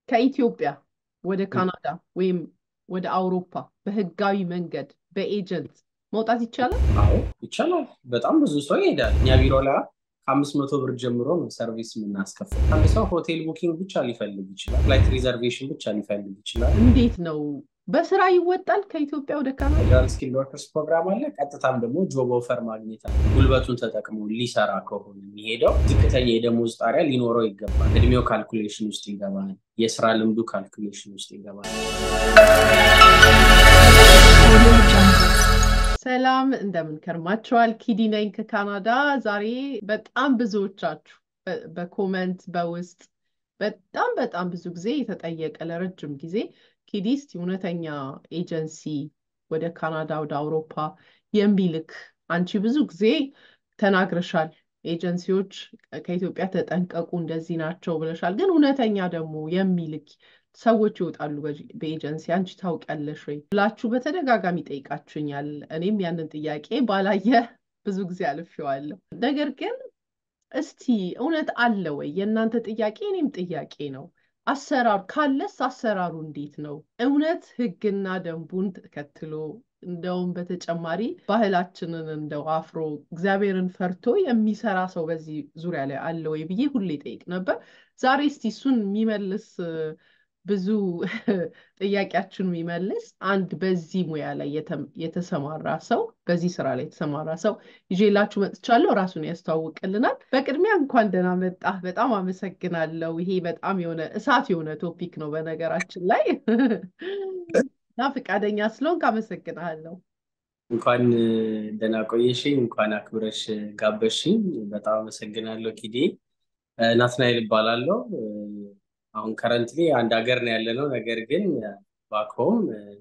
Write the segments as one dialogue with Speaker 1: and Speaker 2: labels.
Speaker 1: ከኢትዮጵያ ወደ ካናዳ ወይም ወደ አውሮፓ በህጋዊ መንገድ በኤጀንት መውጣት ይቻላል?
Speaker 2: አዎ ይቻላል። በጣም ብዙ ሰው ይሄዳል። እኛ ቢሮ ላይ ከአምስት መቶ ብር ጀምሮ ነው ሰርቪስ የምናስከፍል። አንድ ሰው ሆቴል ቡኪንግ ብቻ ሊፈልግ ይችላል። ፍላይት ሪዘርቬሽን ብቻ ሊፈልግ ይችላል።
Speaker 1: እንዴት ነው በስራ ይወጣል ከኢትዮጵያ ወደ ካናዳ?
Speaker 2: ፌደራል ስኪል ወርከርስ ፕሮግራም አለ። ቀጥታም ደግሞ ጆብ ኦፈር ማግኘት አለ። ጉልበቱን ተጠቅሞ ሊሰራ ከሆነ የሚሄደው ዝቅተኛ የደሞዝ ጣሪያ ሊኖረው ይገባል። እድሜው ካልኩሌሽን ውስጥ ይገባል። የስራ ልምዱ ካልኩሌሽን ውስጥ ይገባል።
Speaker 1: ሰላም እንደምን ከርማችኋል? ኪዲ ነኝ ከካናዳ። ዛሬ በጣም ብዙዎቻችሁ በኮመንት በውስጥ በጣም በጣም ብዙ ጊዜ የተጠየቀ ለረጅም ጊዜ ኪዲ እስቲ እውነተኛ ኤጀንሲ ወደ ካናዳ ወደ አውሮፓ የሚልክ አንቺ ብዙ ጊዜ ተናግረሻል። ኤጀንሲዎች ከኢትዮጵያ ተጠንቀቁ እንደዚህ ናቸው ብለሻል። ግን እውነተኛ ደግሞ የሚልክ ሰዎች ይወጣሉ በኤጀንሲ አንቺ ታውቂያለሽ ወይ ብላችሁ በተደጋጋሚ ጠይቃችሁኛል። እኔም ያንን ጥያቄ ባላየ ብዙ ጊዜ አልፌዋለሁ። ነገር ግን እስቲ እውነት አለ ወይ? የእናንተ ጥያቄ እኔም ጥያቄ ነው። አሰራሩ ካለስ አሰራሩ እንዴት ነው? እውነት ህግና ደንቡን ተከትሎ እንደውም በተጨማሪ ባህላችንን እንደው አፍሮ እግዚአብሔርን ፈርቶ የሚሰራ ሰው በዚህ ዙሪያ ላይ አለ ወይ ብዬ ሁሌ ጠይቅ ነበር። ዛሬ እስቲ እሱን የሚመልስ ብዙ ጥያቄያችን የሚመልስ አንድ በዚህ ሙያ ላይ የተሰማራ ሰው በዚህ ስራ ላይ የተሰማራ ሰው ይዤላችሁ መጥቻለሁ። ራሱን ያስተዋውቅልናል። በቅድሚያ እንኳን ደህና መጣህ። በጣም አመሰግናለሁ። ይሄ በጣም የሆነ እሳት የሆነ ቶፒክ ነው በነገራችን ላይ እና ፈቃደኛ ስለሆንክ አመሰግናለሁ።
Speaker 2: እንኳን ደህና ቆየሽኝ። እንኳን አክብረሽ ጋበሽኝ። በጣም አመሰግናለሁ ኪዴ። ናትናኤል እባላለሁ። አሁን ከረንትሊ አንድ ሀገር ነው ያለነው። ነገር ግን ባክሆም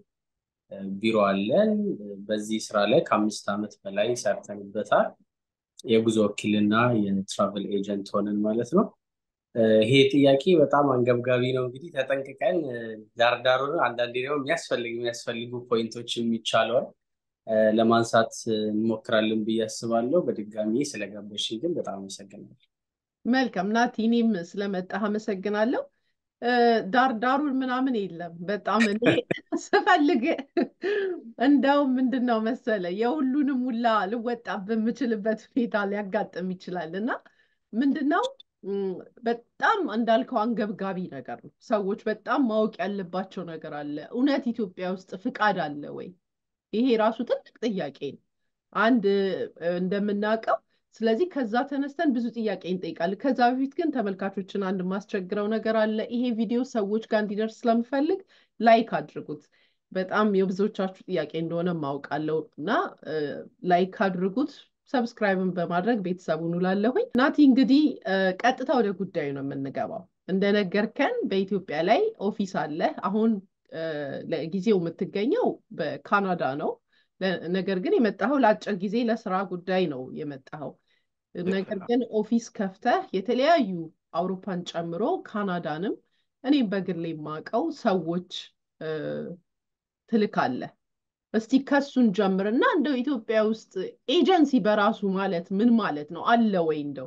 Speaker 2: ቢሮ አለን። በዚህ ስራ ላይ ከአምስት ዓመት በላይ ሰርተንበታል። የጉዞ ወኪልና የትራቨል ኤጀንት ሆነን ማለት ነው። ይሄ ጥያቄ በጣም አንገብጋቢ ነው። እንግዲህ ተጠንቅቀን ዳርዳሩን አንዳንዴ ደግሞ የሚያስፈልግ የሚያስፈልጉ ፖይንቶች የሚቻለውን ለማንሳት እንሞክራለን ብዬ አስባለሁ። በድጋሚ ስለጋበዝሽኝ ግን በጣም አመሰግናለሁ።
Speaker 1: መልካም ናቲ፣ እኔም ስለመጣህ አመሰግናለሁ። ዳርዳሩን ምናምን የለም። በጣም እኔ ስፈልግ እንደውም ምንድን ነው መሰለ የሁሉንም ሁላ ልወጣ በምችልበት ሁኔታ ሊያጋጥም ይችላል እና ምንድን ነው በጣም እንዳልከው አንገብጋቢ ነገር ነው። ሰዎች በጣም ማወቅ ያለባቸው ነገር አለ። እውነት ኢትዮጵያ ውስጥ ፍቃድ አለ ወይ? ይሄ ራሱ ትልቅ ጥያቄ ነው። አንድ እንደምናውቀው ስለዚህ ከዛ ተነስተን ብዙ ጥያቄ እንጠይቃለን። ከዛ በፊት ግን ተመልካቾችን አንድ ማስቸግረው ነገር አለ። ይሄ ቪዲዮ ሰዎች ጋር እንዲደርስ ስለምፈልግ ላይክ አድርጉት። በጣም የብዙዎቻችሁ ጥያቄ እንደሆነ ማውቃለሁ እና ላይክ አድርጉት። ሰብስክራይብን በማድረግ ቤተሰቡን ውላለሁኝ። ናቲ እንግዲህ ቀጥታ ወደ ጉዳዩ ነው የምንገባው። እንደነገርከን በኢትዮጵያ ላይ ኦፊስ አለ። አሁን ለጊዜው የምትገኘው በካናዳ ነው። ነገር ግን የመጣኸው ለአጭር ጊዜ ለስራ ጉዳይ ነው የመጣኸው። ነገር ግን ኦፊስ ከፍተህ የተለያዩ አውሮፓን ጨምሮ ካናዳንም እኔም በግሌ የማውቀው ሰዎች ትልካለህ። እስቲ ከሱን ጀምርና እንደው ኢትዮጵያ ውስጥ ኤጀንሲ በራሱ ማለት ምን ማለት ነው? አለ ወይ እንደው?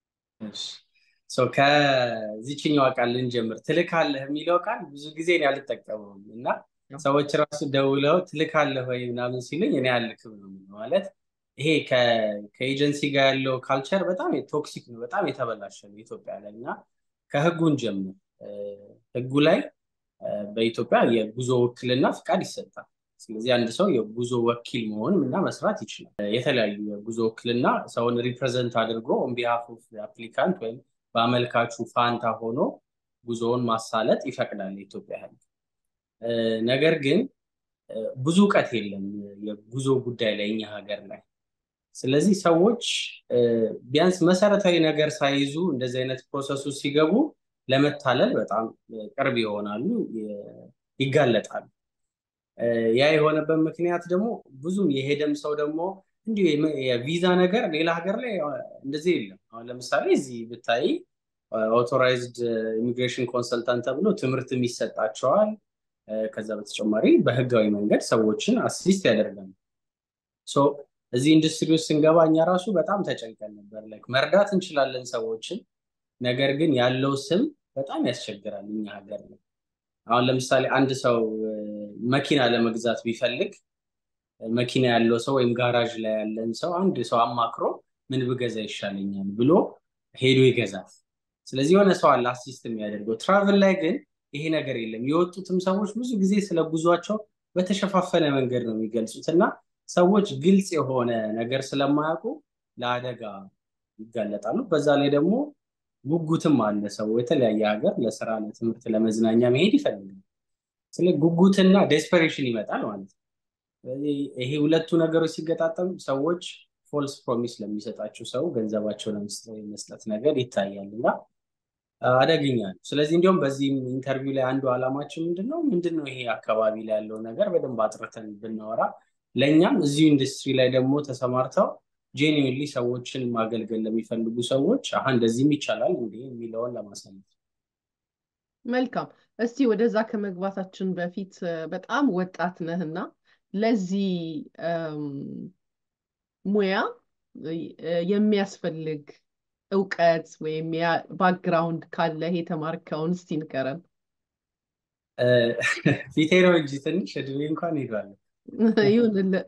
Speaker 2: ከዚችኛዋ ቃል ልንጀምር። ትልካለህ የሚለው ቃል ብዙ ጊዜ እኔ አልጠቀመውም እና ሰዎች ራሱ ደውለው ትልካለህ ወይ ምናምን ሲሉኝ እኔ አልክም ነው ማለት ይሄ ከኤጀንሲ ጋር ያለው ካልቸር በጣም ቶክሲክ ነው፣ በጣም የተበላሸ ነው ኢትዮጵያ ላይ እና ከህጉን ጀምር ህጉ ላይ በኢትዮጵያ የጉዞ ውክልና ፍቃድ ይሰጣል። ስለዚህ አንድ ሰው የጉዞ ወኪል መሆን እና መስራት ይችላል። የተለያዩ የጉዞ ውክልና ሰውን ሪፕሬዘንት አድርጎ ኦን ቢሃፍ ኦፍ አፕሊካንት ወይም በአመልካቹ ፋንታ ሆኖ ጉዞውን ማሳለጥ ይፈቅዳል የኢትዮጵያ ህግ። ነገር ግን ብዙ እውቀት የለም የጉዞ ጉዳይ ላይ እኛ ሀገር ላይ። ስለዚህ ሰዎች ቢያንስ መሰረታዊ ነገር ሳይዙ እንደዚህ አይነት ፕሮሰሱ ሲገቡ ለመታለል በጣም ቅርብ ይሆናሉ፣ ይጋለጣሉ። ያ የሆነበት ምክንያት ደግሞ ብዙም የሄደም ሰው ደግሞ እንዲሁ የቪዛ ነገር ሌላ ሀገር ላይ እንደዚህ የለም። አሁን ለምሳሌ እዚህ ብታይ ኦቶራይዝድ ኢሚግሬሽን ኮንሰልታንት ተብሎ ትምህርትም ይሰጣቸዋል። ከዛ በተጨማሪ በህጋዊ መንገድ ሰዎችን አሲስት ያደርጋል። እዚህ ኢንዱስትሪ ውስጥ ስንገባ እኛ ራሱ በጣም ተጨንቀን ነበር። ላይክ መርዳት እንችላለን ሰዎችን፣ ነገር ግን ያለው ስም በጣም ያስቸግራል እኛ ሀገር ነው። አሁን ለምሳሌ አንድ ሰው መኪና ለመግዛት ቢፈልግ መኪና ያለው ሰው ወይም ጋራዥ ላይ ያለን ሰው አንድ ሰው አማክሮ ምን ብገዛ ይሻለኛል ብሎ ሄዶ ይገዛል። ስለዚህ የሆነ ሰው አለ አሲስት የሚያደርገው። ትራቭል ላይ ግን ይሄ ነገር የለም። የወጡትም ሰዎች ብዙ ጊዜ ስለ ጉዟቸው በተሸፋፈነ መንገድ ነው የሚገልጹት እና ሰዎች ግልጽ የሆነ ነገር ስለማያውቁ ለአደጋ ይጋለጣሉ። በዛ ላይ ደግሞ ጉጉትም አለ። ሰው የተለያየ ሀገር ለስራ፣ ለትምህርት፣ ለመዝናኛ መሄድ ይፈልጋል። ስለ ጉጉትና ዴስፐሬሽን ይመጣል ማለት ነው። ስለዚህ ይሄ ሁለቱ ነገሮች ሲገጣጠም ሰዎች ፎልስ ፕሮሚስ ለሚሰጣቸው ሰው ገንዘባቸው ለመስጠት ነገር ይታያል እና አደገኛ ነው። ስለዚህ እንዲሁም በዚህም ኢንተርቪው ላይ አንዱ ዓላማችን ምንድን ነው ምንድን ነው ይሄ አካባቢ ላይ ያለው ነገር በደንብ አጥርተን ብናወራ ለእኛም እዚሁ ኢንዱስትሪ ላይ ደግሞ ተሰማርተው ጄኒዊንሊ ሰዎችን ማገልገል ለሚፈልጉ ሰዎች አሀ እንደዚህም ይቻላል እንዴ የሚለውን ለማሳየት
Speaker 1: መልካም። እስቲ ወደዛ ከመግባታችን በፊት በጣም ወጣት ነህና ለዚህ ሙያ የሚያስፈልግ እውቀት ወይም ባክግራውንድ ካለህ የተማርከውን እስቲ ንገረን።
Speaker 2: ፊቴ ነው እንጂ ትንሽ እድሜ እንኳን ሄዷል።
Speaker 1: ይሁንልህ።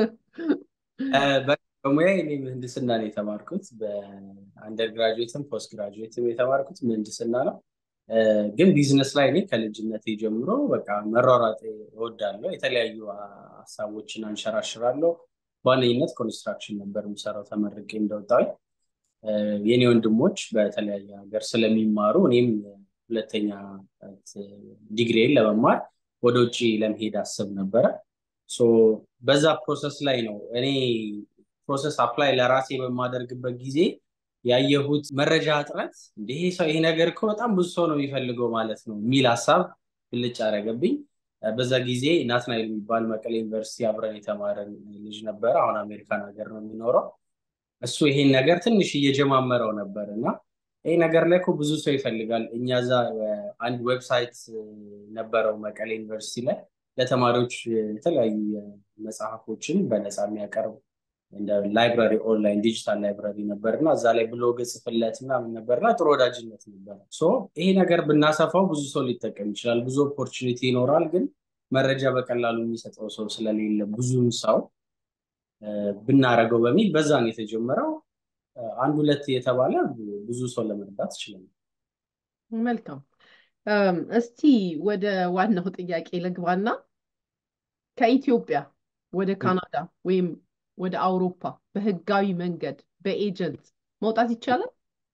Speaker 2: በሙያ እኔ ምህንድስና ነው የተማርኩት። በአንደር ግራጁዌትም ፖስት ግራጁዌትም የተማርኩት ምህንድስና ነው። ግን ቢዝነስ ላይ እኔ ከልጅነቴ ጀምሮ በቃ መሯሯጥ እወዳለሁ። የተለያዩ ሀሳቦችን አንሸራሽራለሁ። በዋነኝነት ኮንስትራክሽን ነበር የምሰራው ተመርቄ እንደወጣሁኝ። የኔ ወንድሞች በተለያየ ሀገር ስለሚማሩ እኔም ሁለተኛ ዲግሪን ለመማር ወደ ውጭ ለመሄድ አስብ ነበረ። በዛ ፕሮሰስ ላይ ነው እኔ ፕሮሰስ አፕላይ ለራሴ በማደርግበት ጊዜ ያየሁት መረጃ እጥረት ይሄ ሰው ይሄ ነገር እኮ በጣም ብዙ ሰው ነው የሚፈልገው ማለት ነው የሚል ሀሳብ ብልጭ አደረገብኝ። በዛ ጊዜ ናትናኤል የሚባል መቀሌ ዩኒቨርሲቲ አብረን የተማረን ልጅ ነበረ። አሁን አሜሪካን ሀገር ነው የሚኖረው። እሱ ይሄን ነገር ትንሽ እየጀማመረው ነበር እና ይሄ ነገር ላይ እኮ ብዙ ሰው ይፈልጋል። እኛ እዛ አንድ ዌብሳይት ነበረው መቀሌ ዩኒቨርሲቲ ላይ ለተማሪዎች የተለያዩ መጽሐፎችን በነፃ የሚያቀርብ እንደ ላይብራሪ ኦንላይን ዲጂታል ላይብራሪ ነበር እና እዛ ላይ ብሎግ ጽፍለት ምናምን ነበርና ጥሩ ወዳጅነት ነበረ። ይሄ ነገር ብናሰፋው ብዙ ሰው ሊጠቀም ይችላል። ብዙ ኦፖርቹኒቲ ይኖራል። ግን መረጃ በቀላሉ የሚሰጠው ሰው ስለሌለ ብዙም ሰው ብናረገው በሚል በዛ ነው የተጀመረው። አንድ ሁለት የተባለ ብዙ ሰው ለመርዳት ይችላል።
Speaker 1: መልካም። እስቲ ወደ ዋናው ጥያቄ ልግባና ከኢትዮጵያ ወደ ካናዳ ወይም ወደ አውሮፓ በህጋዊ መንገድ በኤጀንት መውጣት ይቻላል?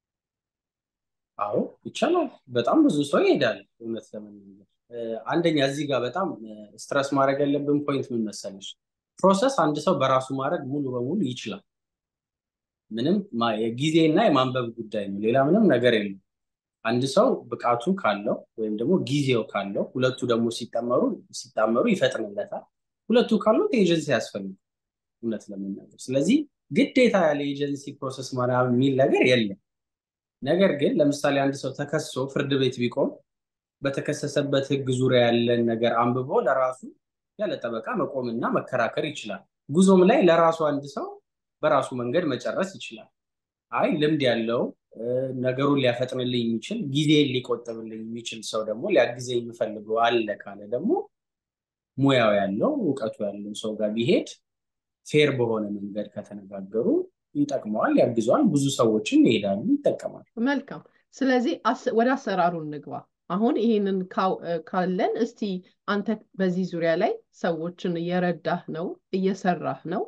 Speaker 2: አዎ ይቻላል። በጣም ብዙ ሰው ይሄዳል። እውነት ለመናገር አንደኛ እዚህ ጋር በጣም ስትረስ ማድረግ ያለብን ፖይንት ምን መሰለሽ፣ ፕሮሰስ አንድ ሰው በራሱ ማድረግ ሙሉ በሙሉ ይችላል። ምንም የጊዜና የማንበብ ጉዳይ ነው። ሌላ ምንም ነገር የለም። አንድ ሰው ብቃቱ ካለው ወይም ደግሞ ጊዜው ካለው ሁለቱ ደግሞ ሲጠመሩ ሲጣመሩ ይፈጥንለታል። ሁለቱ ካሉት ኤጀንሲ ያስፈልጋል እውነት ለመናገር። ስለዚህ ግዴታ ያለ ኤጀንሲ ፕሮሰስ ምናምን የሚል ነገር የለም። ነገር ግን ለምሳሌ አንድ ሰው ተከሶ ፍርድ ቤት ቢቆም በተከሰሰበት ሕግ ዙሪያ ያለን ነገር አንብቦ ለራሱ ያለ ጠበቃ መቆምና መከራከር ይችላል። ጉዞም ላይ ለራሱ አንድ ሰው በራሱ መንገድ መጨረስ ይችላል። አይ ልምድ ያለው ነገሩን ሊያፈጥንልኝ የሚችል ጊዜን ሊቆጥብልኝ የሚችል ሰው ደግሞ ሊያግዘኝ የሚፈልገው አለ ካለ ደግሞ ሙያው ያለው እውቀቱ ያለው ሰው ጋር ቢሄድ ፌር በሆነ መንገድ ከተነጋገሩ ይጠቅመዋል፣ ያግዘዋል። ብዙ ሰዎችን ይሄዳሉ፣ ይጠቀማል።
Speaker 1: መልካም። ስለዚህ ወደ አሰራሩ እንግባ። አሁን ይሄንን ካለን እስቲ አንተ በዚህ ዙሪያ ላይ ሰዎችን እየረዳህ ነው፣ እየሰራህ ነው።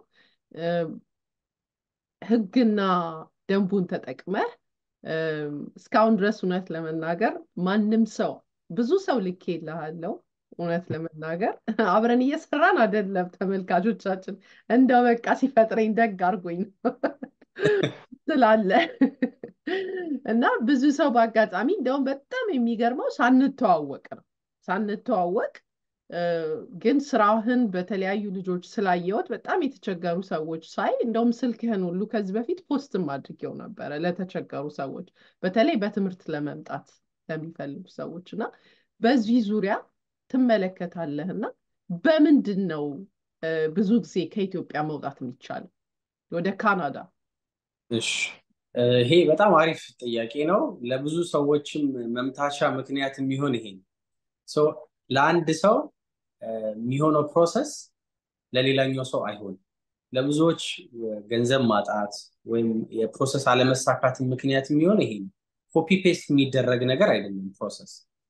Speaker 1: ህግና ደንቡን ተጠቅመህ እስካሁን ድረስ እውነት ለመናገር ማንም ሰው ብዙ ሰው ልኬልሃለሁ። እውነት ለመናገር አብረን እየሰራን አይደለም። ተመልካቾቻችን እንደው በቃ ሲፈጥረኝ ደግ አድርጎኝ ነው ስላለ እና ብዙ ሰው በአጋጣሚ እንደውም በጣም የሚገርመው ሳንተዋወቅ ነው ሳንተዋወቅ ግን ስራህን በተለያዩ ልጆች ስላየሁት በጣም የተቸገሩ ሰዎች ሳይ እንደውም ስልክህን ሁሉ ከዚህ በፊት ፖስትም አድርጌው ነበረ ለተቸገሩ ሰዎች በተለይ በትምህርት ለመምጣት ለሚፈልጉ ሰዎች እና በዚህ ዙሪያ ትመለከታለህ እና በምንድን ነው ብዙ ጊዜ ከኢትዮጵያ መውጣት የሚቻለው ወደ ካናዳ?
Speaker 2: እሺ ይሄ በጣም አሪፍ ጥያቄ ነው። ለብዙ ሰዎችም መምታቻ ምክንያት የሚሆን ይሄ ነው። ለአንድ ሰው የሚሆነው ፕሮሰስ ለሌላኛው ሰው አይሆንም። ለብዙዎች ገንዘብ ማጣት ወይም የፕሮሰስ አለመሳካት ምክንያት የሚሆን ይሄ ነው። ኮፒ ፔስት የሚደረግ ነገር አይደለም ፕሮሰስ።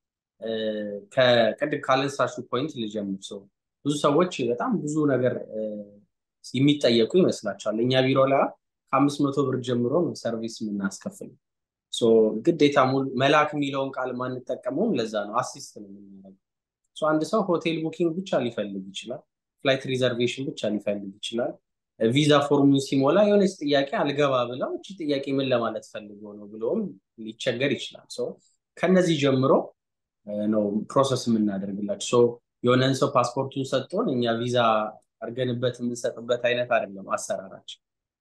Speaker 2: ከቅድም ካለንሳሹ ፖይንት ልጀምር። ሰው ብዙ ሰዎች በጣም ብዙ ነገር የሚጠየቁ ይመስላቸዋል። እኛ ቢሮ ላይ ከአምስት መቶ ብር ጀምሮ ነው ሰርቪስ የምናስከፍል። ግዴታ መላክ የሚለውን ቃል ማንጠቀመውም ለዛ ነው። አሲስት ነው የምናደርገው። አንድ ሰው ሆቴል ቡኪንግ ብቻ ሊፈልግ ይችላል። ፍላይት ሪዘርቬሽን ብቻ ሊፈልግ ይችላል። ቪዛ ፎርሙን ሲሞላ የሆነች ጥያቄ አልገባ ብለው እቺ ጥያቄ ምን ለማለት ፈልገው ነው ብለውም ሊቸገር ይችላል። ከነዚህ ጀምሮ ነው ፕሮሰስ የምናደርግላቸው። የሆነን ሰው ፓስፖርቱን ሰጥቶን እኛ ቪዛ አድርገንበት የምንሰጥበት አይነት አይደለም አሰራራችን።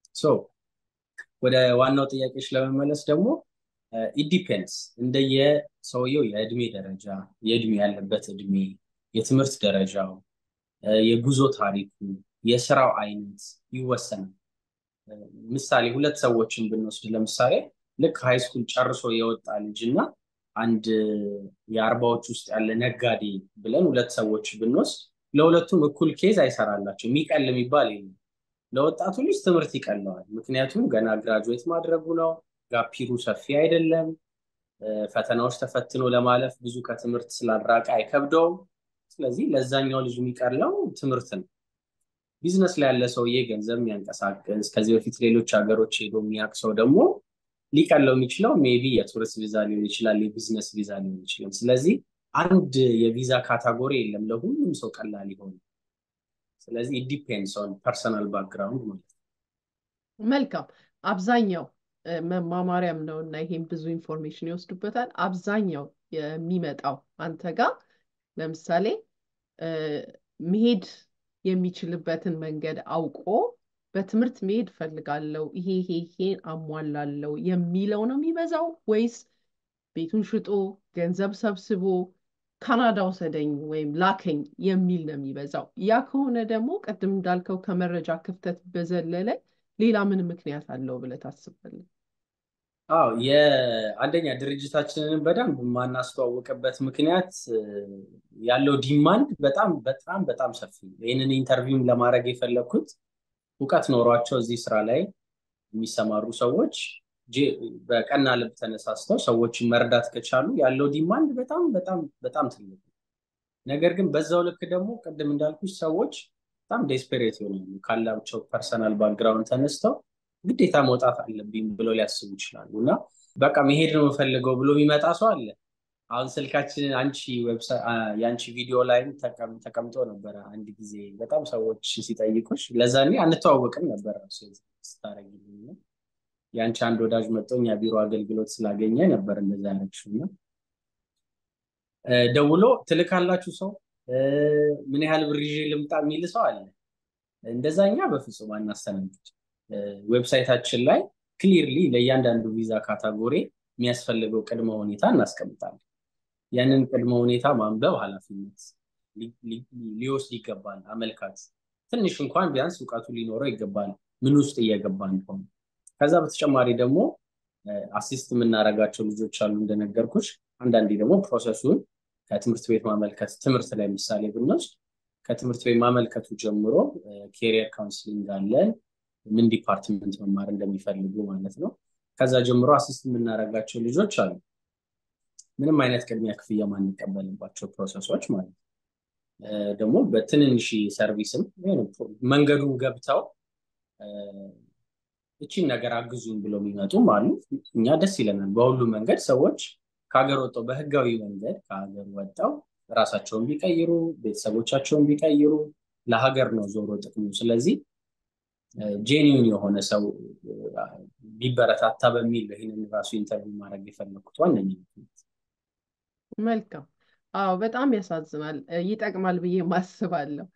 Speaker 2: ወደ ዋናው ጥያቄዎች ለመመለስ ደግሞ ኢዲፔንድስ እንደየ ሰውየው የእድሜ ደረጃ፣ የእድሜ ያለበት እድሜ፣ የትምህርት ደረጃው፣ የጉዞ ታሪኩ፣ የስራው አይነት ይወሰናል። ምሳሌ ሁለት ሰዎችን ብንወስድ ለምሳሌ ልክ ሃይስኩል ጨርሶ የወጣ ልጅ እና አንድ የአርባዎች ውስጥ ያለ ነጋዴ ብለን ሁለት ሰዎች ብንወስድ ለሁለቱም እኩል ኬዝ አይሰራላቸው። የሚቀል የሚባል የለም። ለወጣቱ ልጅ ትምህርት ይቀለዋል። ምክንያቱም ገና ግራጁዌት ማድረጉ ነው። ጋፒሩ ሰፊ አይደለም። ፈተናዎች ተፈትኖ ለማለፍ ብዙ ከትምህርት ስላልራቀ አይከብደውም። ስለዚህ ለዛኛው ልጅ የሚቀለው ትምህርት ነው። ቢዝነስ ላይ ያለ ሰውዬ ገንዘብ የሚያንቀሳቅስ ከዚህ በፊት ሌሎች ሀገሮች ሄዶ የሚያውቅ ሰው ደግሞ ሊቀለው የሚችለው ሜቢ የቱሪስት ቪዛ ሊሆን ይችላል፣ የቢዝነስ ቪዛ ሊሆን ይችላል። ስለዚህ አንድ የቪዛ ካታጎሪ የለም ለሁሉም ሰው ቀላል ይሆን። ስለዚህ ዲፔንድስ ኦን ፐርሰናል ባክግራውንድ ማለት ነው።
Speaker 1: መልካም አብዛኛው መማማሪያም ነው እና ይሄም ብዙ ኢንፎርሜሽን ይወስዱበታል። አብዛኛው የሚመጣው አንተ ጋር ለምሳሌ መሄድ የሚችልበትን መንገድ አውቆ በትምህርት መሄድ ፈልጋለው ይሄ ይሄ ይሄን አሟላለው የሚለው ነው የሚበዛው ወይስ ቤቱን ሽጦ ገንዘብ ሰብስቦ ካናዳ ውሰደኝ ወይም ላከኝ የሚል ነው የሚበዛው? ያ ከሆነ ደግሞ ቅድም እንዳልከው ከመረጃ ክፍተት በዘለለ ሌላ ምን ምክንያት አለው ብለህ ታስባለህ?
Speaker 2: አዎ የአንደኛ ድርጅታችንን በደንብ የማናስተዋወቅበት ምክንያት ያለው ዲማንድ በጣም በጣም በጣም ሰፊ ነው። ይህንን ኢንተርቪውም ለማድረግ የፈለግኩት እውቀት ኖሯቸው እዚህ ስራ ላይ የሚሰማሩ ሰዎች በቀና ልብ ተነሳስተው ሰዎችን መርዳት ከቻሉ ያለው ዲማንድ በጣም በጣም በጣም ትልቅ ነው። ነገር ግን በዛው ልክ ደግሞ ቅድም እንዳልኩሽ ሰዎች በጣም ዴስፔሬት ይሆናሉ። ካላቸው ፐርሰናል ባክግራውንድ ተነስተው ግዴታ መውጣት አለብኝ ብለው ሊያስቡ ይችላሉ እና በቃ መሄድ ነው የምፈልገው ብሎ የሚመጣ ሰው አለ። አሁን ስልካችንን አንቺ የአንቺ ቪዲዮ ላይም ተቀምጦ ነበረ አንድ ጊዜ በጣም ሰዎች ሲጠይቁሽ፣ ለዛኔ አንተዋወቅም ነበር ስታረጊልኝ የአንቺ አንድ ወዳጅ መጥቶ እኛ ቢሮ አገልግሎት ስላገኘ ነበር እንደዛ ያለችው እና ደውሎ ትልካላችሁ ሰው ምን ያህል ብር ይዤ ልምጣ የሚል ሰው አለ። እንደዛኛ በፍጹም አናስተናግድ። ዌብሳይታችን ላይ ክሊርሊ ለእያንዳንዱ ቪዛ ካታጎሪ የሚያስፈልገው ቅድመ ሁኔታ እናስቀምጣለን። ያንን ቅድመ ሁኔታ ማንበብ ኃላፊነት ሊወስድ ይገባል። አመልካች ትንሽ እንኳን ቢያንስ እውቀቱ ሊኖረው ይገባል፣ ምን ውስጥ እየገባ እንደሆነ። ከዛ በተጨማሪ ደግሞ አሲስት የምናደርጋቸው ልጆች አሉ እንደነገርኩሽ። አንዳንዴ ደግሞ ፕሮሰሱን ከትምህርት ቤት ማመልከት ትምህርት ላይ ምሳሌ ብንወስድ ከትምህርት ቤት ማመልከቱ ጀምሮ ኬሪየር ካውንስሊንግ አለን ምን ዲፓርትመንት መማር እንደሚፈልጉ ማለት ነው። ከዛ ጀምሮ አሲስት የምናደርጋቸው ልጆች አሉ። ምንም አይነት ቅድሚያ ክፍያ ማንቀበልባቸው ፕሮሰሶች ማለት ነው። ደግሞ በትንንሽ ሰርቪስም መንገዱን ገብተው እቺን ነገር አግዙን ብለው የሚመጡም አሉ። እኛ ደስ ይለናል። በሁሉም መንገድ ሰዎች ከሀገር ወጥተው በህጋዊ መንገድ ከሀገር ወጥተው ራሳቸውን ቢቀይሩ ቤተሰቦቻቸውን ቢቀይሩ ለሀገር ነው ዞሮ ጥቅሙ። ስለዚህ ጄኒውን የሆነ ሰው ቢበረታታ በሚል ይህንን ራሱ ኢንተርቪው ማድረግ የፈለግኩት ዋነኛ ምክንያት።
Speaker 1: መልካም። አዎ በጣም ያሳዝናል። ይጠቅማል ብዬ ማስባለሁ።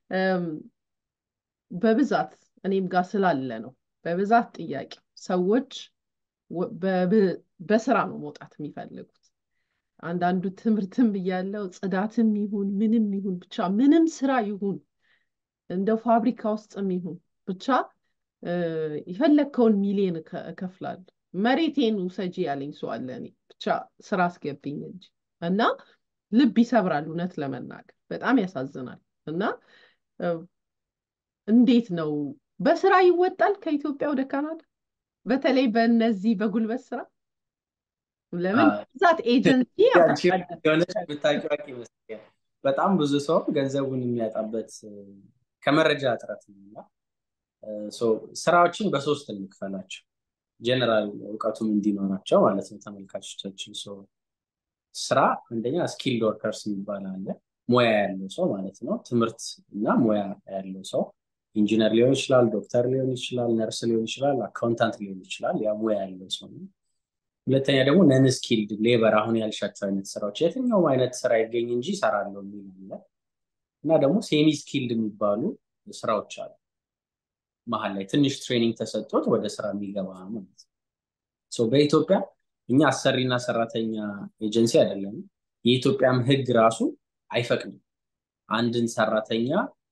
Speaker 1: በብዛት እኔም ጋር ስላለ ነው። በብዛት ጥያቄ ሰዎች በስራ ነው መውጣት የሚፈልጉት። አንዳንዱ ትምህርትም እያለው ጽዳትም ይሁን ምንም ይሁን ብቻ ምንም ስራ ይሁን እንደው ፋብሪካ ውስጥም ይሁን ብቻ የፈለግከውን ሚሊዮን እከፍላለሁ መሬቴን ውሰጂ ያለኝ ሰው አለ። እኔ ብቻ ስራ አስገብኝ እንጂ እና ልብ ይሰብራል። እውነት ለመናገር በጣም ያሳዝናል። እና እንዴት ነው በስራ ይወጣል ከኢትዮጵያ ወደ ካናዳ? በተለይ በእነዚህ በጉልበት ስራ ለምን ብዛት ኤጀንሲ
Speaker 2: ብታውቂው ይመስለኛል በጣም ብዙ ሰው ገንዘቡን የሚያጣበት ከመረጃ እጥረት ነው እና ስራዎችን በሶስት እንክፈላቸው ጀነራል እውቀቱም እንዲኖራቸው ማለት ነው ተመልካቾቻችን ስራ አንደኛ ስኪልድ ወርከርስ የሚባል አለ ሙያ ያለው ሰው ማለት ነው ትምህርት እና ሙያ ያለው ሰው ኢንጂነር ሊሆን ይችላል ዶክተር ሊሆን ይችላል ነርስ ሊሆን ይችላል አካውንታንት ሊሆን ይችላል ያ ሙያ ያለው ሰው ነው ሁለተኛ ደግሞ ነን ስኪልድ ሌበር አሁን ያልሻቸው አይነት ስራዎች የትኛውም አይነት ስራ ይገኝ እንጂ ይሰራለሁ የሚል አለ እና ደግሞ ሴሚ ስኪልድ የሚባሉ ስራዎች አሉ መሀል ላይ ትንሽ ትሬኒንግ ተሰጥቶት ወደ ስራ የሚገባ ማለት ነው በኢትዮጵያ እኛ አሰሪና ሰራተኛ ኤጀንሲ አይደለም የኢትዮጵያም ህግ ራሱ አይፈቅድም አንድን ሰራተኛ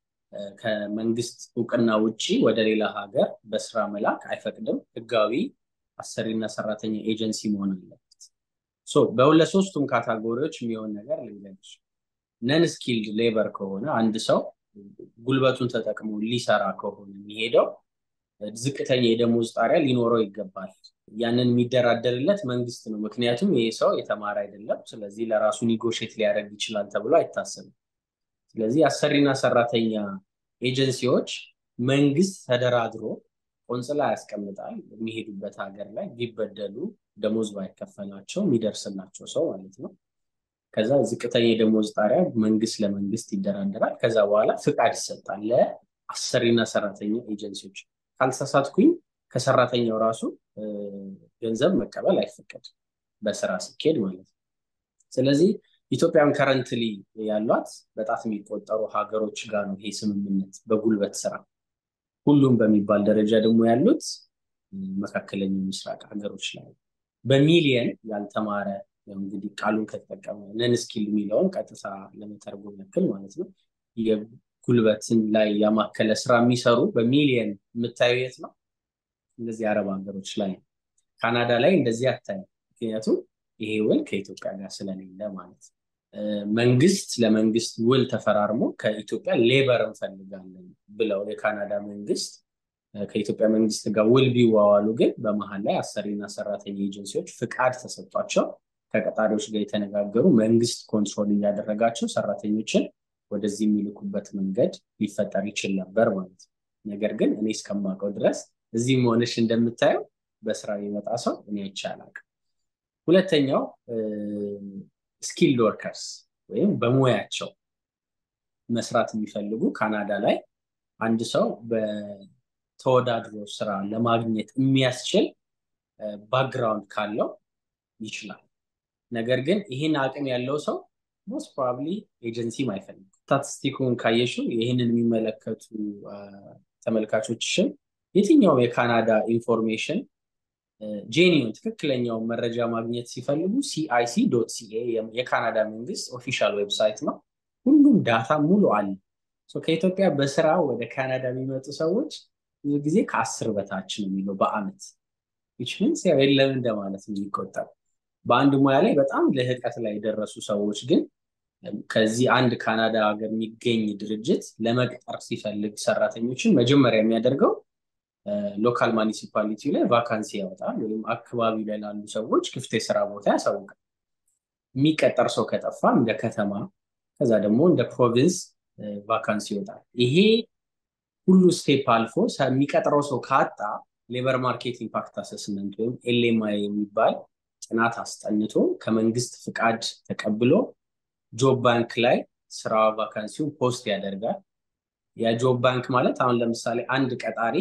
Speaker 2: ከመንግስት እውቅና ውጭ ወደ ሌላ ሀገር በስራ መላክ አይፈቅድም ህጋዊ አሰሪና ሰራተኛ ኤጀንሲ መሆን አለበት በሁለት ሶስቱም ካታጎሪዎች የሚሆን ነገር ልንገርሽ ነን ስኪልድ ሌበር ከሆነ አንድ ሰው ጉልበቱን ተጠቅሞ ሊሰራ ከሆነ የሚሄደው ዝቅተኛ የደሞዝ ጣሪያ ሊኖረው ይገባል ያንን የሚደራደርለት መንግስት ነው ምክንያቱም ይህ ሰው የተማረ አይደለም ስለዚህ ለራሱ ኒጎሽት ሊያደርግ ይችላል ተብሎ አይታሰብም ስለዚህ አሰሪና ሰራተኛ ኤጀንሲዎች መንግስት ተደራድሮ ቆንጽላ ያስቀምጣል የሚሄዱበት ሀገር ላይ ቢበደሉ ደሞዝ ባይከፈላቸው የሚደርስላቸው ሰው ማለት ነው ከዛ ዝቅተኛ የደሞዝ ጣሪያ መንግስት ለመንግስት ይደራደራል ከዛ በኋላ ፍቃድ ይሰጣል ለአሰሪና ሰራተኛ ኤጀንሲዎች ካልተሳሳትኩኝ ከሰራተኛው ራሱ ገንዘብ መቀበል አይፈቀድ በስራ ሲኬድ ማለት ነው ስለዚህ ኢትዮጵያን ከረንትሊ ያሏት በጣት የሚቆጠሩ ሀገሮች ጋር ነው ይሄ ስምምነት በጉልበት ስራ ሁሉም በሚባል ደረጃ ደግሞ ያሉት መካከለኛው ምስራቅ ሀገሮች ላይ በሚሊየን ያልተማረ እንግዲህ ቃሉን ከተጠቀመ ነን ስኪል የሚለውን ቀጥታ ለመተርጎም ያክል ማለት ነው የጉልበትን ላይ ያማከለ ስራ የሚሰሩ በሚሊየን የምታዩ የት ነው እንደዚህ አረብ ሀገሮች ላይ ካናዳ ላይ እንደዚህ አታዩ ምክንያቱም ይሄ ውል ከኢትዮጵያ ጋር ስለሌለ ማለት ነው መንግስት ለመንግስት ውል ተፈራርሞ ከኢትዮጵያ ሌበር እንፈልጋለን ብለው የካናዳ መንግስት ከኢትዮጵያ መንግስት ጋር ውል ቢዋዋሉ ግን በመሀል ላይ አሰሪና ሰራተኛ ኤጀንሲዎች ፍቃድ ተሰጧቸው ከቀጣሪዎች ጋር የተነጋገሩ መንግስት ኮንትሮል እያደረጋቸው ሰራተኞችን ወደዚህ የሚልኩበት መንገድ ሊፈጠር ይችል ነበር ማለት ነው ነገር ግን እኔ እስከማውቀው ድረስ እዚህ መሆንሽ እንደምታየው በስራ የመጣ ሰው እኔ አይቻላል ሁለተኛው ስኪልድ ወርከርስ ወይም በሙያቸው መስራት የሚፈልጉ ካናዳ ላይ አንድ ሰው በተወዳድሮ ስራ ለማግኘት የሚያስችል ባክግራውንድ ካለው ይችላል ነገር ግን ይህን አቅም ያለው ሰው ሞስት ፕሮባብሊ ኤጀንሲም አይፈልግም ስታቲስቲኩን ካየሽው ይህንን የሚመለከቱ ተመልካቾችሽን የትኛውም የካናዳ ኢንፎርሜሽን ጄኒውን ትክክለኛውን መረጃ ማግኘት ሲፈልጉ ሲአይሲ ዶት ሲኤ የካናዳ መንግስት ኦፊሻል ዌብሳይት ነው ሁሉም ዳታ ሙሉ አለ ከኢትዮጵያ በስራ ወደ ካናዳ የሚመጡ ሰዎች ብዙ ጊዜ ከአስር በታች ነው የሚለው በአመት ዊችሚንስ ያው የለም እንደማለት የሚቆጠር በአንድ ሙያ ላይ በጣም ልህቀት ላይ የደረሱ ሰዎች ግን ከዚህ አንድ ካናዳ ሀገር የሚገኝ ድርጅት ለመቅጠር ሲፈልግ ሰራተኞችን መጀመሪያ የሚያደርገው ሎካል ማኒሲፓሊቲ ላይ ቫካንሲ ያወጣል ወይም አካባቢ ላይ ላሉ ሰዎች ክፍት የስራ ቦታ ያሳውቃል የሚቀጠር ሰው ከጠፋ እንደ ከተማ ከዛ ደግሞ እንደ ፕሮቪንስ ቫካንሲ ይወጣል ይሄ ሁሉ ስቴፕ አልፎ የሚቀጥረው ሰው ካጣ ሌበር ማርኬት ኢምፓክት አሰስመንት ወይም ኤልኤምአይ የሚባል ጥናት አስጠንቶ ከመንግስት ፍቃድ ተቀብሎ ጆብ ባንክ ላይ ስራ ቫካንሲውን ፖስት ያደርጋል የጆብ ባንክ ማለት አሁን ለምሳሌ አንድ ቀጣሪ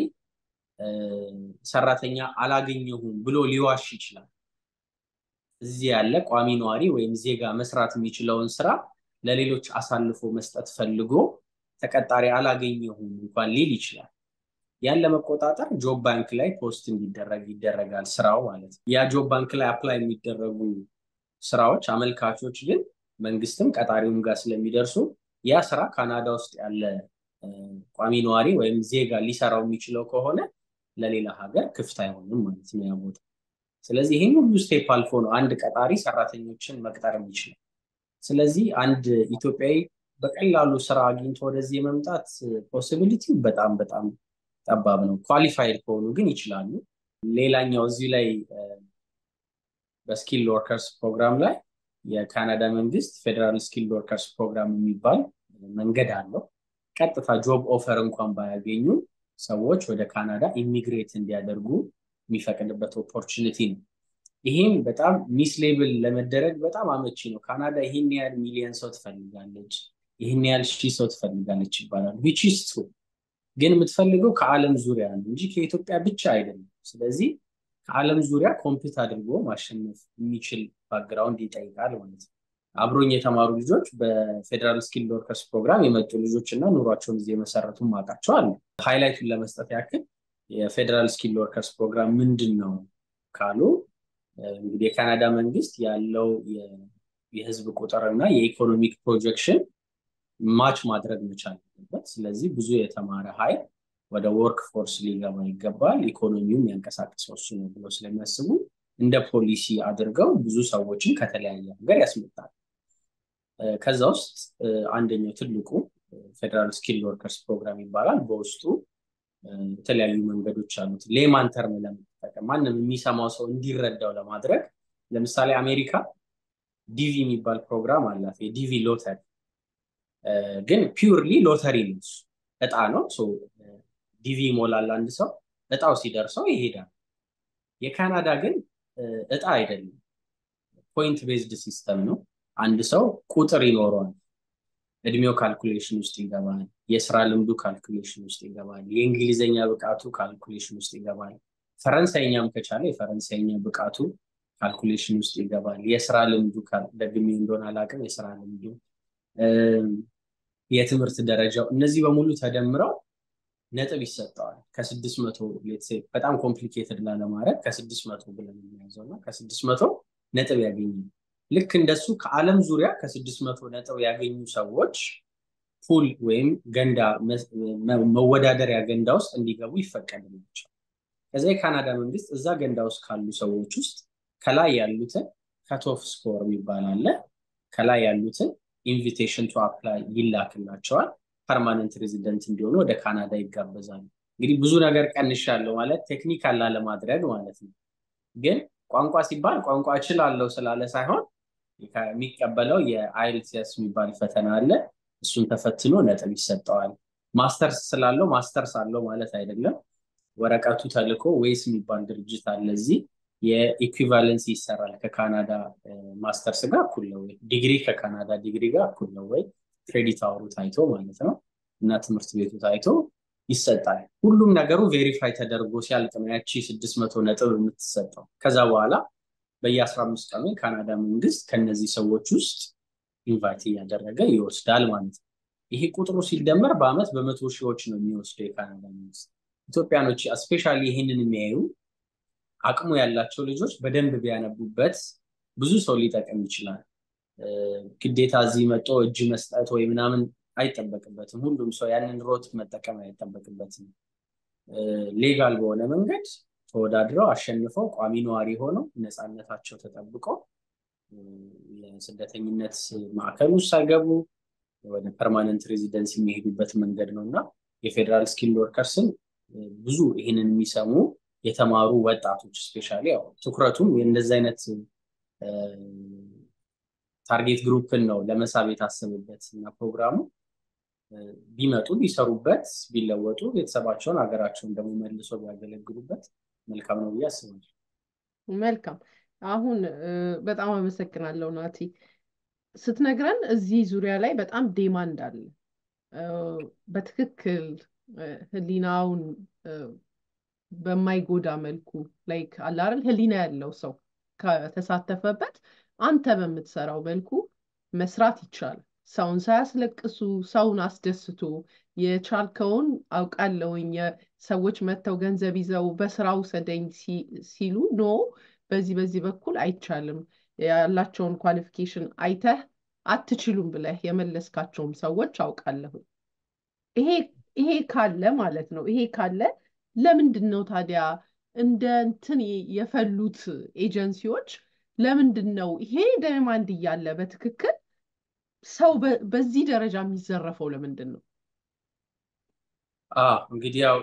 Speaker 2: ሰራተኛ አላገኘሁም ብሎ ሊዋሽ ይችላል እዚህ ያለ ቋሚ ነዋሪ ወይም ዜጋ መስራት የሚችለውን ስራ ለሌሎች አሳልፎ መስጠት ፈልጎ ተቀጣሪ አላገኘሁም እንኳን ሊል ይችላል ያን ለመቆጣጠር ጆብ ባንክ ላይ ፖስት እንዲደረግ ይደረጋል ስራው ማለት ነው ያ ጆብ ባንክ ላይ አፕላይ የሚደረጉ ስራዎች አመልካቾች ግን መንግስትም ቀጣሪውም ጋር ስለሚደርሱ ያ ስራ ካናዳ ውስጥ ያለ ቋሚ ነዋሪ ወይም ዜጋ ሊሰራው የሚችለው ከሆነ ለሌላ ሀገር ክፍት አይሆንም ማለት ነው ያ ቦታ ስለዚህ ይህን ሁሉ ስቴፕ አልፎ ነው አንድ ቀጣሪ ሰራተኞችን መቅጠር የሚችለው። ስለዚህ አንድ ኢትዮጵያዊ በቀላሉ ስራ አግኝቶ ወደዚህ የመምጣት ፖሲቢሊቲው በጣም በጣም ጠባብ ነው። ኳሊፋይድ ከሆኑ ግን ይችላሉ። ሌላኛው እዚህ ላይ በስኪል ወርከርስ ፕሮግራም ላይ የካናዳ መንግስት ፌዴራል ስኪል ወርከርስ ፕሮግራም የሚባል መንገድ አለው። ቀጥታ ጆብ ኦፈር እንኳን ባያገኙ ሰዎች ወደ ካናዳ ኢሚግሬት እንዲያደርጉ የሚፈቅድበት ኦፖርቹኒቲ ነው። ይህም በጣም ሚስሌብል ለመደረግ በጣም አመቺ ነው። ካናዳ ይህን ያህል ሚሊዮን ሰው ትፈልጋለች፣ ይህን ያህል ሺህ ሰው ትፈልጋለች ይባላል። ዊች ኢዝ ትሩ ግን የምትፈልገው ከዓለም ዙሪያ ነው እንጂ ከኢትዮጵያ ብቻ አይደለም። ስለዚህ ከዓለም ዙሪያ ኮምፒት አድርጎ ማሸነፍ የሚችል ባክግራውንድ ይጠይቃል ማለት ነው። አብሮኝ የተማሩ ልጆች በፌዴራል ስኪል ወርከርስ ፕሮግራም የመጡ ልጆች እና ኑሯቸውን እዚህ የመሰረቱ ማውቃቸው አሉ። ሃይላይቱን ለመስጠት ያክል የፌዴራል ስኪል ወርከርስ ፕሮግራም ምንድን ነው ካሉ እንግዲህ የካናዳ መንግስት ያለው የህዝብ ቁጥር እና የኢኮኖሚክ ፕሮጀክሽን ማች ማድረግ መቻል አለበት። ስለዚህ ብዙ የተማረ ኃይል ወደ ወርክ ፎርስ ሊገባ ይገባል፣ ኢኮኖሚውም ያንቀሳቀሰው እሱ ነው ብለው ስለሚያስቡ እንደ ፖሊሲ አድርገው ብዙ ሰዎችን ከተለያየ ሀገር ያስመጣል። ከዛ ውስጥ አንደኛው ትልቁ ፌዴራል ስኪል ወርከርስ ፕሮግራም ይባላል። በውስጡ የተለያዩ መንገዶች አሉት። ሌማን ተርም ለመጠቀም ማንም የሚሰማው ሰው እንዲረዳው ለማድረግ ለምሳሌ አሜሪካ ዲቪ የሚባል ፕሮግራም አላት። የዲቪ ሎተሪ ግን ፒውርሊ ሎተሪ ነው፣ እጣ ነው። ዲቪ ይሞላል አንድ ሰው፣ እጣው ሲደርሰው ይሄዳል። የካናዳ ግን እጣ አይደለም፣ ፖይንት ቤዝድ ሲስተም ነው። አንድ ሰው ቁጥር ይኖረዋል። እድሜው ካልኩሌሽን ውስጥ ይገባል። የስራ ልምዱ ካልኩሌሽን ውስጥ ይገባል። የእንግሊዝኛ ብቃቱ ካልኩሌሽን ውስጥ ይገባል። ፈረንሳይኛም ከቻለ የፈረንሳይኛ ብቃቱ ካልኩሌሽን ውስጥ ይገባል። የስራ ልምዱ ደግሜ እንደሆነ አላውቅም። የስራ ልምዱ፣ የትምህርት ደረጃው እነዚህ በሙሉ ተደምረው ነጥብ ይሰጠዋል። ከስድስት መቶ በጣም ኮምፕሊኬትድ ላለማድረግ ከስድስት መቶ ብለን የሚያዘው እና ከስድስት መቶ ነጥብ ያገኛል። ልክ እንደሱ ከዓለም ዙሪያ ከስድስት መቶ ነጥብ ያገኙ ሰዎች ፑል ወይም ገንዳ መወዳደሪያ ገንዳ ውስጥ እንዲገቡ ይፈቀድላቸዋል። ከዛ የካናዳ መንግስት እዛ ገንዳ ውስጥ ካሉ ሰዎች ውስጥ ከላይ ያሉትን ከቶፍ ስኮር የሚባል አለ። ከላይ ያሉትን ኢንቪቴሽን ቱ አፕላይ ይላክላቸዋል። ፐርማነንት ሬዚደንት እንዲሆኑ ወደ ካናዳ ይጋበዛሉ። እንግዲህ ብዙ ነገር ቀንሻለሁ ማለት ቴክኒካል ላለማድረግ ማለት ነው። ግን ቋንቋ ሲባል ቋንቋ እችላለሁ ስላለ ሳይሆን የሚቀበለው የአይልቲኤስ የሚባል ፈተና አለ። እሱን ተፈትኖ ነጥብ ይሰጠዋል። ማስተርስ ስላለው ማስተርስ አለው ማለት አይደለም። ወረቀቱ ተልኮ ወይስ የሚባል ድርጅት አለ እዚህ የኢኩቫለንሲ ይሰራል። ከካናዳ ማስተርስ ጋር እኩል ነው ወይ፣ ዲግሪ ከካናዳ ዲግሪ ጋር እኩል ነው ወይ፣ ክሬዲት አወሩ ታይቶ ማለት ነው እና ትምህርት ቤቱ ታይቶ ይሰጣል። ሁሉም ነገሩ ቬሪፋይ ተደርጎ ሲያልቅ ነው ያቺ ስድስት መቶ ነጥብ የምትሰጠው። ከዛ በኋላ በየአስራ አምስት ቀኑ የካናዳ መንግስት ከነዚህ ሰዎች ውስጥ ኢንቫይት እያደረገ ይወስዳል ማለት ነው። ይሄ ቁጥሩ ሲደመር በአመት በመቶ ሺዎች ነው የሚወስደው የካናዳ መንግስት። ኢትዮጵያኖች ስፔሻሊ ይህንን የሚያዩ አቅሙ ያላቸው ልጆች በደንብ ቢያነቡበት ብዙ ሰው ሊጠቅም ይችላል። ግዴታ እዚህ መጦ እጅ መስጠት ወይ ምናምን አይጠበቅበትም። ሁሉም ሰው ያንን ሮት መጠቀም አይጠበቅበትም። ሌጋል በሆነ መንገድ ተወዳድረው አሸንፈው ቋሚ ነዋሪ ሆነው ነፃነታቸው ተጠብቆ የስደተኝነት ማዕከል ውስጥ ሳይገቡ ወደ ፐርማነንት ሬዚደንስ የሚሄዱበት መንገድ ነው እና የፌዴራል ስኪል ወርከርስን ብዙ ይህንን የሚሰሙ የተማሩ ወጣቶች ስፔሻሊ ያው ትኩረቱም የእንደዚህ አይነት ታርጌት ግሩፕን ነው ለመሳብ የታሰበበት እና ፕሮግራሙ ቢመጡ ቢሰሩበት ቢለወጡ ቤተሰባቸውን ሀገራቸውን ደግሞ መልሶ ቢያገለግሉበት መልካም ነው ብዬ አስባለሁ።
Speaker 1: መልካም። አሁን በጣም አመሰግናለሁ ናቲ። ስትነግረን እዚህ ዙሪያ ላይ በጣም ዴማንድ አለ። በትክክል ህሊናውን በማይጎዳ መልኩ ላይክ አለ አይደል ህሊና ያለው ሰው ከተሳተፈበት አንተ በምትሰራው መልኩ መስራት ይቻላል። ሰውን ሳያስለቅሱ ሰውን አስደስቶ የቻልከውን አውቃለሁኝ ሰዎች መጥተው ገንዘብ ይዘው በስራ ውሰደኝ ሲሉ ኖ በዚህ በዚህ በኩል አይቻልም ያላቸውን ኳሊፊኬሽን አይተህ አትችሉም ብለህ የመለስካቸውም ሰዎች አውቃለሁ። ይሄ ይሄ ካለ ማለት ነው ይሄ ካለ ለምንድን ነው ታዲያ እንደ እንትን የፈሉት ኤጀንሲዎች ለምንድን ነው ይሄ ዲማንድ እያለ በትክክል ሰው በዚህ ደረጃ የሚዘረፈው ለምንድን ነው?
Speaker 2: እንግዲህ ያው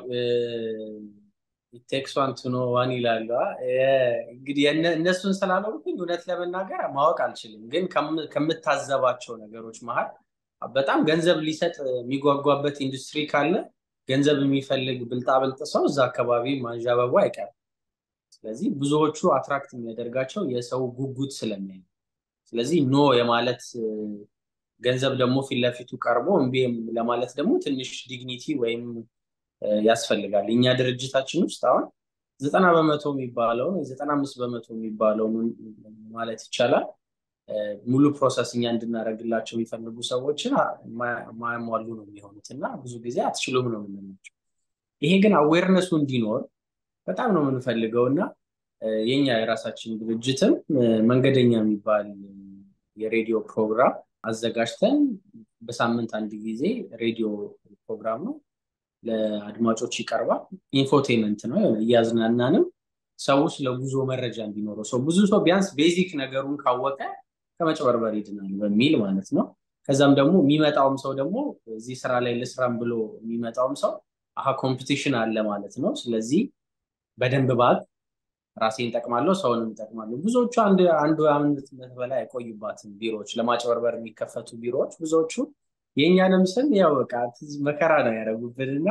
Speaker 2: ቴክስ ዋን ቱ ኖ ዋን ይላሉ። እንግዲህ እነሱን ስላልሆንኩኝ እውነት ለመናገር ማወቅ አልችልም። ግን ከምታዘባቸው ነገሮች መሀል በጣም ገንዘብ ሊሰጥ የሚጓጓበት ኢንዱስትሪ ካለ ገንዘብ የሚፈልግ ብልጣብልጥ ሰው እዛ አካባቢ ማንዣበቡ አይቀርም። ስለዚህ ብዙዎቹ አትራክት የሚያደርጋቸው የሰው ጉጉት ስለሚያይ፣ ስለዚህ ኖ የማለት ገንዘብ ደግሞ ፊት ለፊቱ ቀርቦ እምቢ ለማለት ደግሞ ትንሽ ዲግኒቲ ወይም ያስፈልጋል። እኛ ድርጅታችን ውስጥ አሁን ዘጠና በመቶ የሚባለውን ዘጠና አምስት በመቶ የሚባለውን ማለት ይቻላል ሙሉ ፕሮሰስ እኛ እንድናደርግላቸው የሚፈልጉ ሰዎችን ማያሟሉ ነው የሚሆኑት እና ብዙ ጊዜ አትችሉም ነው የምንላቸው። ይሄ ግን አዌርነሱ እንዲኖር በጣም ነው የምንፈልገው እና የኛ የራሳችን ድርጅትም መንገደኛ የሚባል የሬዲዮ ፕሮግራም አዘጋጅተን በሳምንት አንድ ጊዜ ሬዲዮ ፕሮግራም ነው ለአድማጮች ይቀርባል። ኢንፎቴመንት ነው እያዝናናንም ሰው ስለ ጉዞ መረጃ እንዲኖረው ሰው ብዙ ሰው ቢያንስ ቤዚክ ነገሩን ካወቀ ከመጭበርበር ይድናል በሚል ማለት ነው። ከዛም ደግሞ የሚመጣውም ሰው ደግሞ እዚህ ስራ ላይ ልስራም ብሎ የሚመጣውም ሰው አሀ ኮምፒቲሽን አለ ማለት ነው። ስለዚህ በደንብ ባግ ራሴን ጠቅማለሁ፣ ሰውንም ጠቅማለሁ። ብዙዎቹ አንድ አንዱ ዓመት በላይ አይቆዩባትም ቢሮዎች፣ ለማጭበርበር የሚከፈቱ ቢሮዎች ብዙዎቹ የእኛንም ስም ያው በቃ መከራ ነው ያደረጉብን እና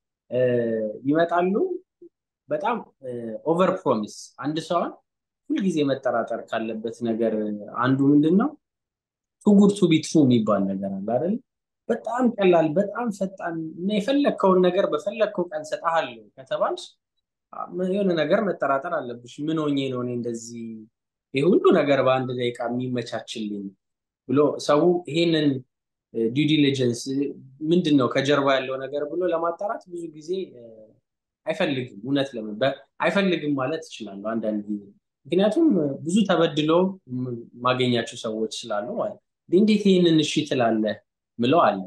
Speaker 2: ይመጣሉ። በጣም ኦቨር ፕሮሚስ አንድ ሰውን ሁልጊዜ መጠራጠር ካለበት ነገር አንዱ ምንድን ነው ቱጉድ ቱ ቢ ትሩ የሚባል ነገር አለ አይደል? በጣም ቀላል በጣም ፈጣን እና የፈለግከውን ነገር በፈለግከው ቀን ሰጠሃለሁ ከተባልሽ የሆነ ነገር መጠራጠር አለብሽ። ምን ሆኜ ነው እኔ እንደዚህ ይህ ሁሉ ነገር በአንድ ደቂቃ የሚመቻችልኝ ብሎ ሰው ይሄንን ዲው ዲሊጀንስ ምንድን ነው ከጀርባ ያለው ነገር ብሎ ለማጣራት ብዙ ጊዜ አይፈልግም። እውነት ለምን አይፈልግም ማለት እችላለሁ አንዳንድ ጊዜ ምክንያቱም ብዙ ተበድሎ ማገኛቸው ሰዎች ስላሉ ማለት እንዴት ይህንን እሺ ትላለህ ምለው አለ።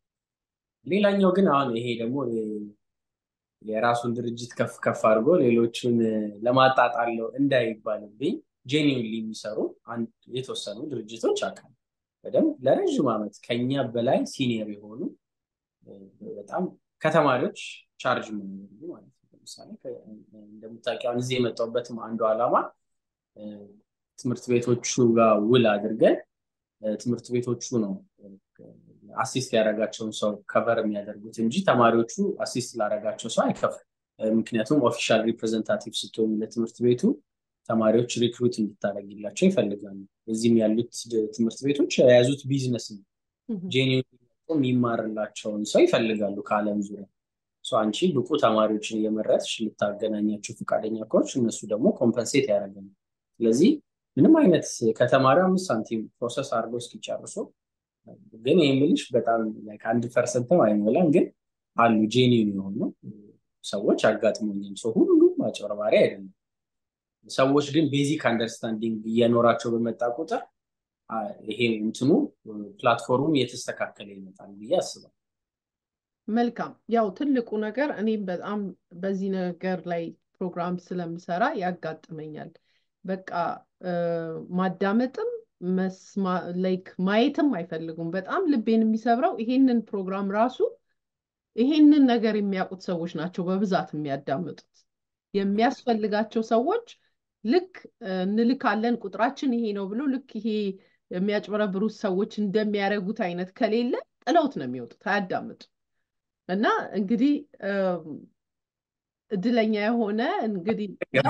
Speaker 2: ሌላኛው ግን አሁን ይሄ ደግሞ የራሱን ድርጅት ከፍ ከፍ አድርጎ ሌሎቹን ለማጣጣለው እንዳይባልብኝ ጄኒውንሊ የሚሰሩ የተወሰኑ ድርጅቶች አካል በደንብ ለረዥም ዓመት ከኛ በላይ ሲኒየር የሆኑ በጣም ከተማሪዎች ቻርጅ የሚያደርጉ ማለት ነው። ለምሳሌ እንደምታውቂው አሁን እዚህ የመጣሁበትም አንዱ ዓላማ ትምህርት ቤቶቹ ጋር ውል አድርገን ትምህርት ቤቶቹ ነው አሲስት ያደረጋቸውን ሰው ከቨር የሚያደርጉት እንጂ ተማሪዎቹ አሲስት ላደረጋቸው ሰው አይከፍሉም። ምክንያቱም ኦፊሻል ሪፕሬዘንታቲቭ ስትሆኑ ለትምህርት ቤቱ ተማሪዎች ሪክሩት እንድታደረግላቸው ይፈልጋሉ። እዚህም ያሉት ትምህርት ቤቶች የያዙት ቢዝነስ ነው። ጄኒውን የሚማርላቸውን ሰው ይፈልጋሉ ከዓለም ዙሪያ። አንቺ ብቁ ተማሪዎችን እየመረጥሽ ልታገናኛቸው ፈቃደኛ ከሆንሽ እነሱ ደግሞ ኮምፐንሴት ያደርጋሉ። ስለዚህ ምንም አይነት ከተማሪ አምስት ሳንቲም ፕሮሰስ አድርገው እስኪጨርሱ ግን ይህ የምልሽ በጣም ከአንድ ፐርሰንትም አይሞላም፣ ግን አሉ ጄኒውን የሆኑ ሰዎች አጋጥሞኛል። ሰው ሁሉም አጭበርባሪ አይደለም። ሰዎች ግን ቤዚክ አንደርስታንዲንግ እየኖራቸው በመጣ ቁጥር ይሄ እንትኑ ፕላትፎርሙ እየተስተካከለ ይመጣል ብዬ አስባለሁ።
Speaker 1: መልካም። ያው ትልቁ ነገር እኔም በጣም በዚህ ነገር ላይ ፕሮግራም ስለምሰራ ያጋጥመኛል። በቃ ማዳመጥም ላይክ ማየትም አይፈልጉም። በጣም ልቤን የሚሰብረው ይሄንን ፕሮግራም ራሱ ይሄንን ነገር የሚያውቁት ሰዎች ናቸው በብዛት የሚያዳምጡት። የሚያስፈልጋቸው ሰዎች ልክ እንልካለን ቁጥራችን ይሄ ነው ብሎ ልክ ይሄ የሚያጭበረብሩት ሰዎች እንደሚያደርጉት አይነት ከሌለ ጥለውት ነው የሚወጡት፣ አያዳምጡ እና እንግዲህ እድለኛ የሆነ እንግዲህ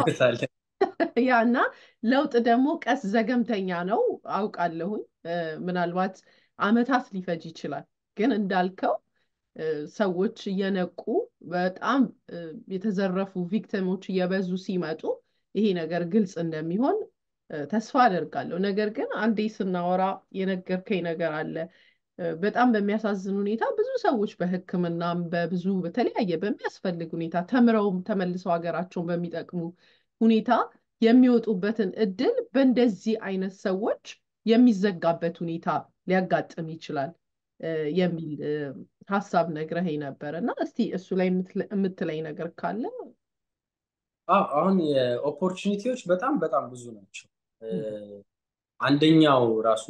Speaker 1: ያና ለውጥ ደግሞ ቀስ ዘገምተኛ ነው አውቃለሁኝ። ምናልባት አመታት ሊፈጅ ይችላል። ግን እንዳልከው ሰዎች እየነቁ በጣም የተዘረፉ ቪክቲሞች እየበዙ ሲመጡ ይሄ ነገር ግልጽ እንደሚሆን ተስፋ አደርጋለሁ። ነገር ግን አንዴ ስናወራ የነገርከኝ ነገር አለ። በጣም በሚያሳዝን ሁኔታ ብዙ ሰዎች በሕክምናም በብዙ በተለያየ በሚያስፈልግ ሁኔታ ተምረውም ተመልሰው ሀገራቸውን በሚጠቅሙ ሁኔታ የሚወጡበትን እድል በእንደዚህ አይነት ሰዎች የሚዘጋበት ሁኔታ ሊያጋጥም ይችላል የሚል ሀሳብ ነግረኸኝ ነበር እና እስቲ እሱ ላይ የምትለኝ ነገር ካለ
Speaker 2: አሁን የኦፖርቹኒቲዎች በጣም በጣም ብዙ ናቸው። አንደኛው ራሱ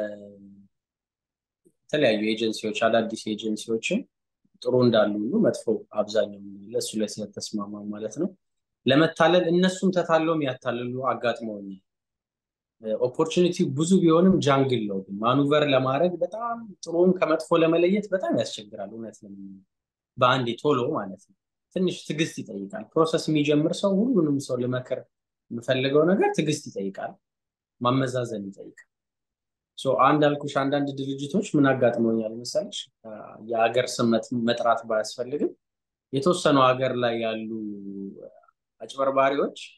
Speaker 2: ለተለያዩ ኤጀንሲዎች አዳዲስ ኤጀንሲዎችን ጥሩ እንዳሉ ሁሉ መጥፎ አብዛኛው ለእሱ ላይ ስለተስማማ ማለት ነው ለመታለል እነሱም ተታለውም ያታልሉ አጋጥመውኛል። ኦፖርቹኒቲ ብዙ ቢሆንም ጃንግል ነው ግን ማኑቨር ለማድረግ በጣም ጥሩም ከመጥፎ ለመለየት በጣም ያስቸግራል። እውነት ለ በአንዴ ቶሎ ማለት ነው ትንሽ ትዕግስት ይጠይቃል። ፕሮሰስ የሚጀምር ሰው ሁሉንም ሰው ልመክር የምፈልገው ነገር ትዕግስት ይጠይቃል፣ ማመዛዘን ይጠይቃል። አንድ አልኩሽ አንዳንድ ድርጅቶች ምን አጋጥመውኛል መሰለሽ፣ የሀገር ስም መጥራት ባያስፈልግም የተወሰኑ ሀገር ላይ ያሉ አጭበርባሪዎች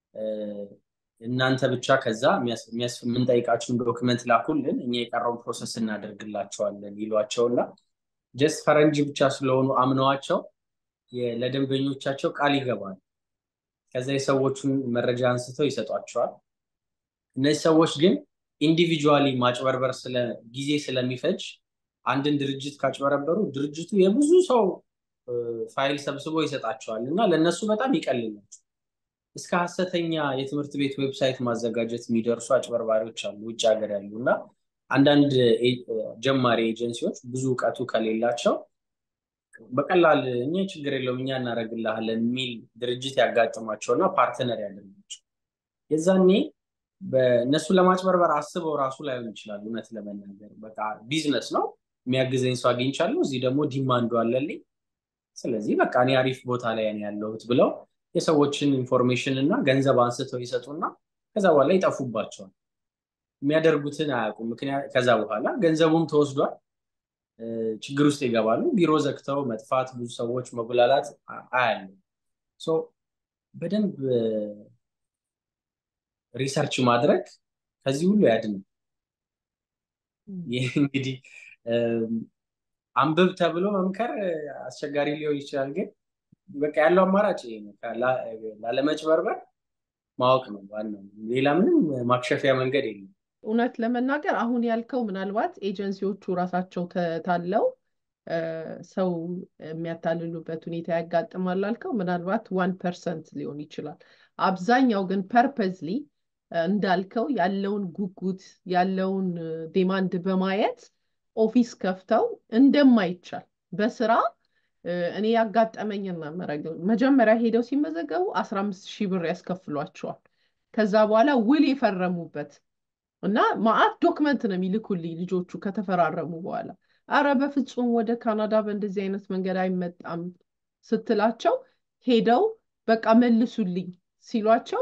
Speaker 2: እናንተ ብቻ ከዛ የምንጠይቃችሁን ዶክመንት ላኩልን እኛ የቀረውን ፕሮሰስ እናደርግላቸዋለን ይሏቸውና ጀስት ፈረንጅ ብቻ ስለሆኑ አምነዋቸው ለደንበኞቻቸው ቃል ይገባል። ከዛ የሰዎቹን መረጃ አንስተው ይሰጧቸዋል። እነዚህ ሰዎች ግን ኢንዲቪጁዋሊ ማጭበርበር ጊዜ ስለሚፈጅ አንድን ድርጅት ካጭበረበሩ ድርጅቱ የብዙ ሰው ፋይል ሰብስቦ ይሰጣቸዋል እና ለእነሱ በጣም ይቀልላቸው እስከ ሀሰተኛ የትምህርት ቤት ዌብሳይት ማዘጋጀት የሚደርሱ አጭበርባሪዎች አሉ ውጭ ሀገር ያሉ እና አንዳንድ ጀማሪ ኤጀንሲዎች ብዙ እውቀቱ ከሌላቸው በቀላል እኛ ችግር የለውም እኛ እናደርግልሃለን የሚል ድርጅት ያጋጥማቸውና ፓርትነር ያደርጋቸው የዛኔ በእነሱ ለማጭበርበር አስበው ራሱ ላይሆን ይችላል። እውነት ለመናገር በቃ ቢዝነስ ነው የሚያግዘኝ ሰው አግኝቻለሁ፣ እዚህ ደግሞ ዲማንዱ አለልኝ፣ ስለዚህ በቃ እኔ አሪፍ ቦታ ላይ ነው ያለሁት ብለው የሰዎችን ኢንፎርሜሽን እና ገንዘብ አንስተው ይሰጡና ከዛ በኋላ ይጠፉባቸዋል። የሚያደርጉትን አያውቁም። ምክንያት ከዛ በኋላ ገንዘቡም ተወስዷል፣ ችግር ውስጥ ይገባሉ። ቢሮ ዘግተው መጥፋት፣ ብዙ ሰዎች መጉላላት አያለ በደንብ ሪሰርች ማድረግ ከዚህ ሁሉ ያድናል። ይህ እንግዲህ አንብብ ተብሎ መምከር አስቸጋሪ ሊሆን ይችላል፣ ግን በቃ ያለው አማራጭ ይሄ ነው። ላለመጭበርበር ማወቅ ነው ዋናው። ሌላ ምንም ማክሸፊያ መንገድ የለም።
Speaker 1: እውነት ለመናገር አሁን ያልከው ምናልባት ኤጀንሲዎቹ ራሳቸው ተታለው ሰው የሚያታልሉበት ሁኔታ ያጋጥማል አልከው፣ ምናልባት ዋን ፐርሰንት ሊሆን ይችላል። አብዛኛው ግን ፐርፐዝሊ እንዳልከው ያለውን ጉጉት ያለውን ዲማንድ በማየት ኦፊስ ከፍተው እንደማይቻል በስራ እኔ ያጋጠመኝና መጀመሪያ ሄደው ሲመዘገቡ አስራ አምስት ሺህ ብር ያስከፍሏቸዋል። ከዛ በኋላ ውል የፈረሙበት እና ማአት ዶክመንት ነው የሚልኩልኝ ልጆቹ ከተፈራረሙ በኋላ አረ በፍጹም ወደ ካናዳ በእንደዚህ አይነት መንገድ አይመጣም ስትላቸው ሄደው በቃ መልሱልኝ ሲሏቸው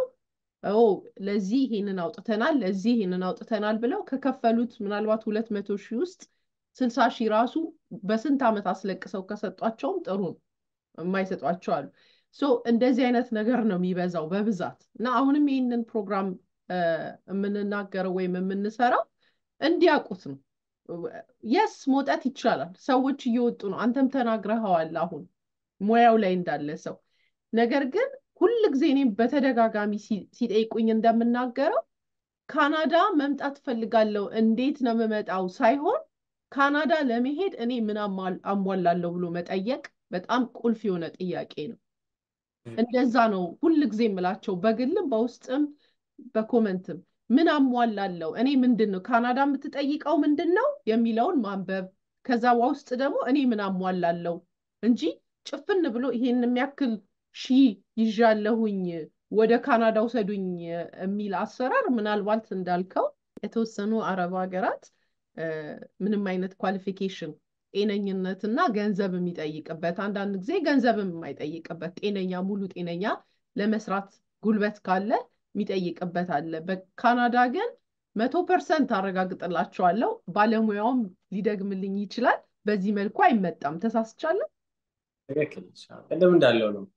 Speaker 1: ለዚህ ይሄንን አውጥተናል ለዚህ ይሄንን አውጥተናል ብለው ከከፈሉት ምናልባት ሁለት መቶ ሺህ ውስጥ ስልሳ ሺህ ራሱ በስንት ዓመት አስለቅሰው ከሰጧቸውም ጥሩ ነው። የማይሰጧቸው አሉ። እንደዚህ አይነት ነገር ነው የሚበዛው በብዛት እና አሁንም ይህንን ፕሮግራም የምንናገረው ወይም የምንሰራው እንዲያውቁት ነው። የስ መውጣት ይቻላል። ሰዎች እየወጡ ነው። አንተም ተናግረኸዋል አሁን ሙያው ላይ እንዳለ ሰው ነገር ግን ሁል ጊዜ እኔም በተደጋጋሚ ሲጠይቁኝ እንደምናገረው ካናዳ መምጣት ፈልጋለሁ እንዴት ነው የምመጣው ሳይሆን ካናዳ ለመሄድ እኔ ምን አሟላለሁ ብሎ መጠየቅ በጣም ቁልፍ የሆነ ጥያቄ ነው። እንደዛ ነው ሁል ጊዜ የምላቸው በግልም በውስጥም በኮመንትም ምን አሟላለሁ እኔ ምንድን ነው ካናዳ የምትጠይቀው ምንድን ነው የሚለውን ማንበብ ከዛ ውስጥ ደግሞ እኔ ምን አሟላለሁ እንጂ ጭፍን ብሎ ይሄን የሚያክል ሺ ይዣለሁኝ ወደ ካናዳ ውሰዱኝ የሚል አሰራር ምናልባት እንዳልከው የተወሰኑ አረብ ሀገራት ምንም አይነት ኳሊፊኬሽን ጤነኝነት እና ገንዘብ የሚጠይቅበት አንዳንድ ጊዜ ገንዘብም የማይጠይቅበት ጤነኛ ሙሉ ጤነኛ ለመስራት ጉልበት ካለ የሚጠይቅበት አለ። በካናዳ ግን መቶ ፐርሰንት አረጋግጥላቸዋለሁ። ባለሙያውም ሊደግምልኝ ይችላል። በዚህ መልኩ አይመጣም። ተሳስቻለሁ።
Speaker 2: ትክክል። ቅድም እንዳለው ነው።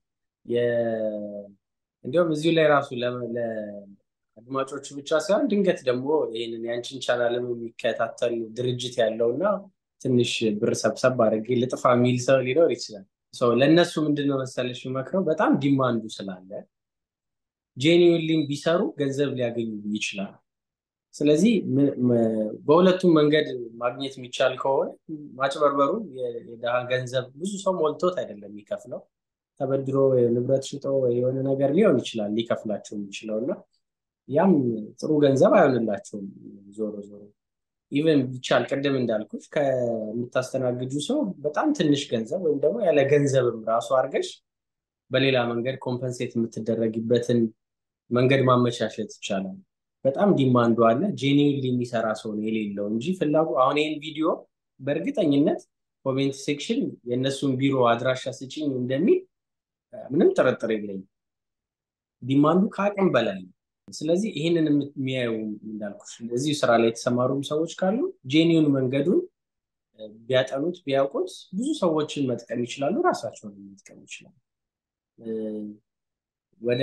Speaker 2: እንዲሁም እዚሁ ላይ ራሱ ለአድማጮቹ ብቻ ሳይሆን ድንገት ደግሞ ይህንን ያንቺን ቻናልም የሚከታተል ድርጅት ያለው እና ትንሽ ብር ሰብሰብ አድርጌ ልጥፋ የሚል ሰው ሊኖር ይችላል። ለእነሱ ምንድነው መሰለሽ መክረው በጣም ዲማንዱ ስላለ ጄኒዊንሊም ቢሰሩ ገንዘብ ሊያገኙ ይችላል። ስለዚህ በሁለቱም መንገድ ማግኘት የሚቻል ከሆነ ማጭበርበሩ የድሃ ገንዘብ ብዙ ሰው ሞልቶት አይደለም የሚከፍለው ተበድሮ ንብረት ሽጦ የሆነ ነገር ሊሆን ይችላል ሊከፍላቸው የሚችለው እና ያም ጥሩ ገንዘብ አይሆንላቸውም ዞሮ ዞሮ ኢቨን ቢቻል ቅድም እንዳልኩች ከምታስተናግጁ ሰው በጣም ትንሽ ገንዘብ ወይም ደግሞ ያለ ገንዘብም ራሱ አድርገሽ በሌላ መንገድ ኮምፐንሴት የምትደረግበትን መንገድ ማመቻቸት ይቻላል። በጣም ዲማንዱ አለ። ጄኒዊንሊ የሚሰራ ሰው ነው የሌለው እንጂ ፍላጎ አሁን ይህን ቪዲዮ በእርግጠኝነት ኮሜንት ሴክሽን የእነሱን ቢሮ አድራሻ ስጭኝ እንደሚል ምንም ጥርጥር የለኝም። ዲማንዱ ከአቅም በላይ ነው። ስለዚህ ይህንን የሚያዩ እንዳልኩሽ እዚሁ ስራ ላይ የተሰማሩም ሰዎች ካሉ ጄኒውን መንገዱን ቢያጠኑት ቢያውቁት ብዙ ሰዎችን መጥቀም ይችላሉ፣ ራሳቸውን መጥቀም ይችላሉ። ወደ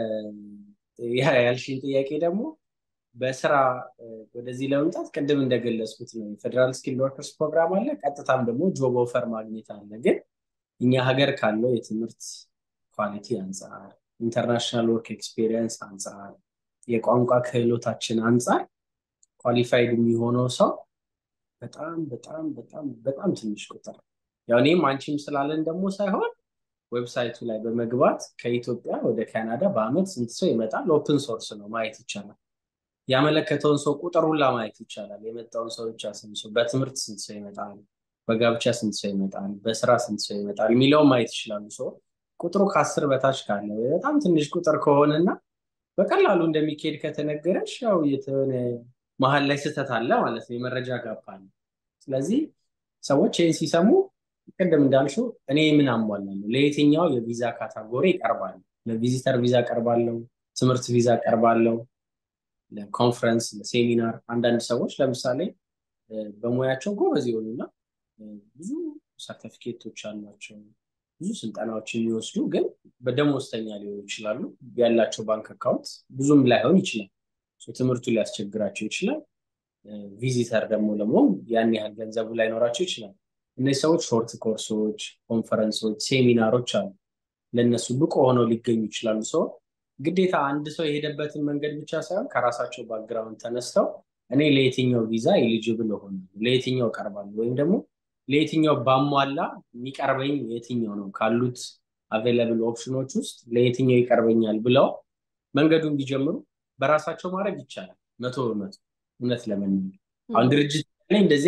Speaker 2: ያልሽኝ ጥያቄ ደግሞ በስራ ወደዚህ ለመምጣት ቅድም እንደገለጽኩት ነው የፌዴራል ስኪል ወርከርስ ፕሮግራም አለ። ቀጥታም ደግሞ ጆብ ኦፈር ማግኘት አለ። ግን እኛ ሀገር ካለው የትምህርት ኳሊቲ አንጻር፣ ኢንተርናሽናል ወርክ ኤክስፔሪየንስ አንጻር፣ የቋንቋ ክህሎታችን አንጻር ኳሊፋይድ የሚሆነው ሰው በጣም በጣም በጣም በጣም ትንሽ ቁጥር ያው እኔም አንቺም ስላለን ደግሞ ሳይሆን ዌብሳይቱ ላይ በመግባት ከኢትዮጵያ ወደ ካናዳ በአመት ስንት ሰው ይመጣል? ኦፕን ሶርስ ነው ማየት ይቻላል። ያመለከተውን ሰው ቁጥር ሁላ ማየት ይቻላል። የመጣውን ሰው ብቻ ስንት ሰው፣ በትምህርት ስንት ሰው ይመጣል፣ በጋብቻ ስንት ሰው ይመጣል፣ በስራ ስንት ሰው ይመጣል የሚለውን ማየት ይችላሉ። ሰው ቁጥሩ ከአስር በታች ካለ በጣም ትንሽ ቁጥር ከሆነና በቀላሉ እንደሚካሄድ ከተነገረች ያው የተሆነ መሀል ላይ ስህተት አለ ማለት ነው። የመረጃ ጋፕ አለ። ስለዚህ ሰዎች ይህን ሲሰሙ ቅድም እንዳልሽው እኔ ምን አሟላለሁ፣ ለየትኛው የቪዛ ካታጎሪ ይቀርባል? ለቪዚተር ቪዛ ቀርባለሁ፣ ትምህርት ቪዛ ቀርባለሁ፣ ለኮንፈረንስ፣ ለሴሚናር። አንዳንድ ሰዎች ለምሳሌ በሙያቸው ጎበዝ የሆኑና ብዙ ሰርተፊኬቶች አሏቸው፣ ብዙ ስልጠናዎች የሚወስዱ ግን በደሞዝተኛ ሊሆኑ ይችላሉ። ያላቸው ባንክ አካውንት ብዙም ላይሆን ይችላል። ትምህርቱ ሊያስቸግራቸው ይችላል። ቪዚተር ደግሞ ደግሞ ያን ያህል ገንዘቡ ላይኖራቸው ይችላል። እነዚህ ሰዎች ሾርት ኮርሶች፣ ኮንፈረንሶች፣ ሴሚናሮች አሉ። ለእነሱ ብቁ ሆነው ሊገኙ ይችላሉ። ሰው ግዴታ አንድ ሰው የሄደበትን መንገድ ብቻ ሳይሆን ከራሳቸው ባክግራውንድ ተነስተው እኔ ለየትኛው ቪዛ ኤሊጅብል ሆነ ለየትኛው ቀርባለሁ ወይም ደግሞ ለየትኛው ባሟላ የሚቀርበኝ የትኛው ነው ካሉት አቬይላብል ኦፕሽኖች ውስጥ ለየትኛው ይቀርበኛል ብለው መንገዱን ቢጀምሩ በራሳቸው ማድረግ ይቻላል። መቶ በመቶ እውነት ለመናገር አሁን ድርጅት ላይ እንደዚህ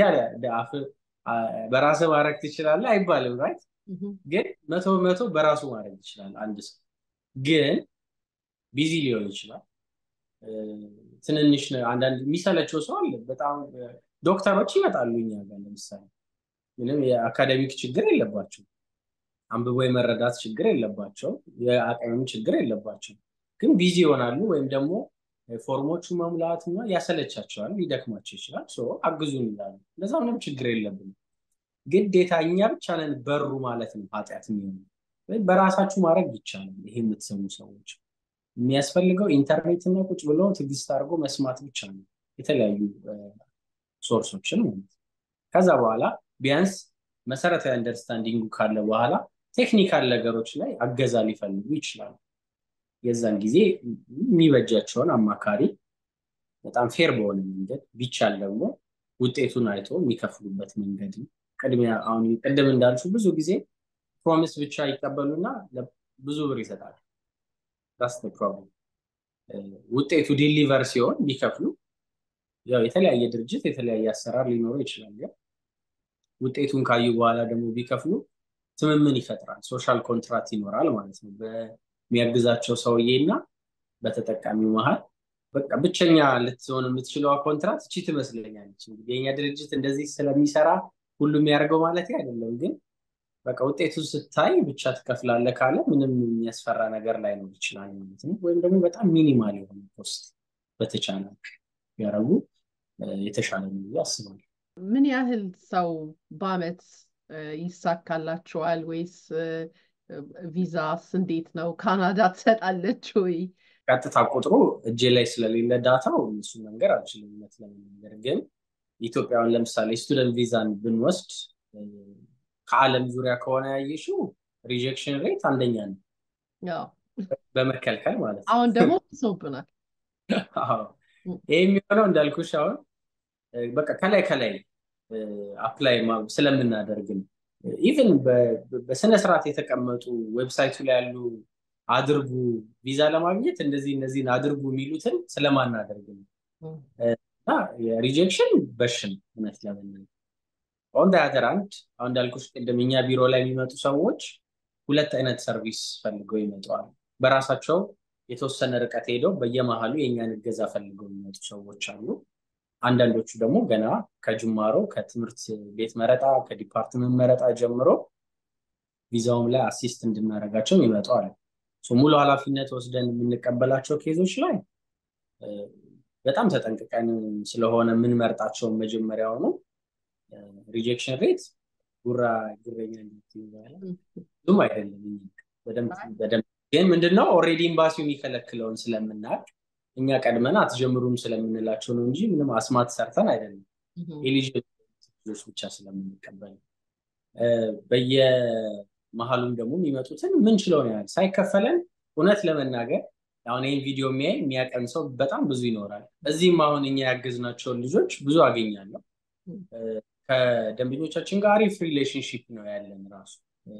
Speaker 2: በራስ ማድረግ ትችላለህ አይባልም። ራይት ግን መቶ በመቶ በራሱ ማድረግ ይችላል። አንድ ሰው ግን ቢዚ ሊሆን ይችላል። ትንንሽ አንዳንድ የሚሰለቸው ሰው አለ። በጣም ዶክተሮች ይመጣሉ እኛ ጋር ለምሳሌ ምንም የአካደሚክ ችግር የለባቸው፣ አንብቦ የመረዳት ችግር የለባቸው፣ የአቅምም ችግር የለባቸው። ግን ቢዚ ይሆናሉ ወይም ደግሞ ፎርሞቹ መሙላት እና ያሰለቻቸዋል፣ ሊደክማቸው ይችላል። አግዙን ይላሉ። እንደዛ ምንም ችግር የለብንም። ግዴታ እኛ ብቻ ነን በሩ ማለት ነው ኃጢአት የሚሆኑ ወይም በራሳችሁ ማድረግ ይቻላል። ይሄ የምትሰሙ ሰዎች የሚያስፈልገው ኢንተርኔትና ቁጭ ብሎ ትዕግስት አድርጎ መስማት ብቻ ነው፣ የተለያዩ ሶርሶችን ማለት ከዛ በኋላ ቢያንስ መሰረታዊ አንደርስታንዲንጉ ካለ በኋላ ቴክኒካል ነገሮች ላይ አገዛ ሊፈልጉ ይችላሉ። የዛን ጊዜ የሚበጃቸውን አማካሪ በጣም ፌር በሆነ መንገድ ቢቻል ደግሞ ውጤቱን አይቶ የሚከፍሉበት መንገድ ቅድሚያ አሁን ቅድም እንዳልሹ ብዙ ጊዜ ፕሮሚስ ብቻ ይቀበሉና ብዙ ብር ይሰጣሉ። ዳስ ፕሮብለም። ውጤቱ ዲሊቨር ሲሆን ቢከፍሉ ያው የተለያየ ድርጅት የተለያየ አሰራር ሊኖረው ይችላል። ግን ውጤቱን ካዩ በኋላ ደግሞ ቢከፍሉ ትምምን ይፈጥራል። ሶሻል ኮንትራክት ይኖራል ማለት ነው በሚያግዛቸው ሰውዬ እና በተጠቃሚው መሀል። በቃ ብቸኛ ልትሆን የምትችለዋ ኮንትራት እቺ ትመስለኛለች። እንግዲህ የኛ ድርጅት እንደዚህ ስለሚሰራ ሁሉ የሚያደርገው ማለት አይደለም። ግን በቃ ውጤቱ ስታይ ብቻ ትከፍላለህ ካለ ምንም የሚያስፈራ ነገር ላይኖር ይችላል ማለት ነው። ወይም ደግሞ በጣም ሚኒማል የሆነ ኮስት በተቻለ ያደረጉ የተሻለ ነው ብዬ አስባለሁ።
Speaker 1: ምን ያህል ሰው በአመት ይሳካላቸዋል? ወይስ ቪዛስ እንዴት ነው? ካናዳ ትሰጣለች ወይ?
Speaker 2: ቀጥታ ቁጥሩ እጄ ላይ ስለሌለ ዳታው እሱ መንገር አልችልም። እውነት ለመናገር ግን ኢትዮጵያውን ለምሳሌ ስቱደንት ቪዛን ብንወስድ ከዓለም ዙሪያ ከሆነ ያየሽው ሪጀክሽን ሬት አንደኛ ነው፣ በመከልከል ማለት ነው።
Speaker 1: አሁን ደግሞ ብሶብናል።
Speaker 2: ይህ የሚሆነው እንዳልኩሽ አሁን በቃ ከላይ ከላይ አፕላይ ስለምናደርግ ነው። ኢቨን በስነ ስርዓት የተቀመጡ ዌብሳይቱ ላይ ያሉ አድርጉ ቪዛ ለማግኘት እንደዚህ እነዚህን አድርጉ የሚሉትን ስለማናደርግ ነው እና የሪጀክሽን በሽን እውነት ለመናገር ኦን ዳያተር አንድ አሁን እንዳልኩሽ ቅድም እኛ ቢሮ ላይ የሚመጡ ሰዎች ሁለት አይነት ሰርቪስ ፈልገው ይመጠዋል በራሳቸው የተወሰነ ርቀት ሄደው በየመሀሉ የእኛን እገዛ ፈልገው የሚመጡ ሰዎች አሉ አንዳንዶቹ ደግሞ ገና ከጅማሮ ከትምህርት ቤት መረጣ ከዲፓርትመንት መረጣ ጀምሮ ቪዛውም ላይ አሲስት እንድናደርጋቸው ይመጡ አለ ሙሉ ኃላፊነት ወስደን የምንቀበላቸው ኬዞች ላይ በጣም ተጠንቅቀን ስለሆነ የምንመርጣቸውን መጀመሪያውኑ ሪጀክሽን ሬት ጉራ ጉረኛ ብዙም አይደለም በደንብ ግን ምንድነው ኦሬዲ ኤምባሲው የሚከለክለውን ስለምናቅ እኛ ቀድመን አትጀምሩም ስለምንላቸው ነው እንጂ ምንም አስማት ሰርተን አይደለም ኤሊጅብል ብቻ ስለምንቀበል በየመሀሉም ደግሞ የሚመጡትን ምንችለውን ያህል ሳይከፈለን እውነት ለመናገር አሁን ይህን ቪዲዮ የሚያይ የሚያቀን ሰው በጣም ብዙ ይኖራል እዚህም አሁን እኛ ያገዝናቸውን ልጆች ብዙ አገኛለሁ ከደንበኞቻችን ጋር አሪፍ ሪሌሽንሽፕ ነው ያለን ራሱ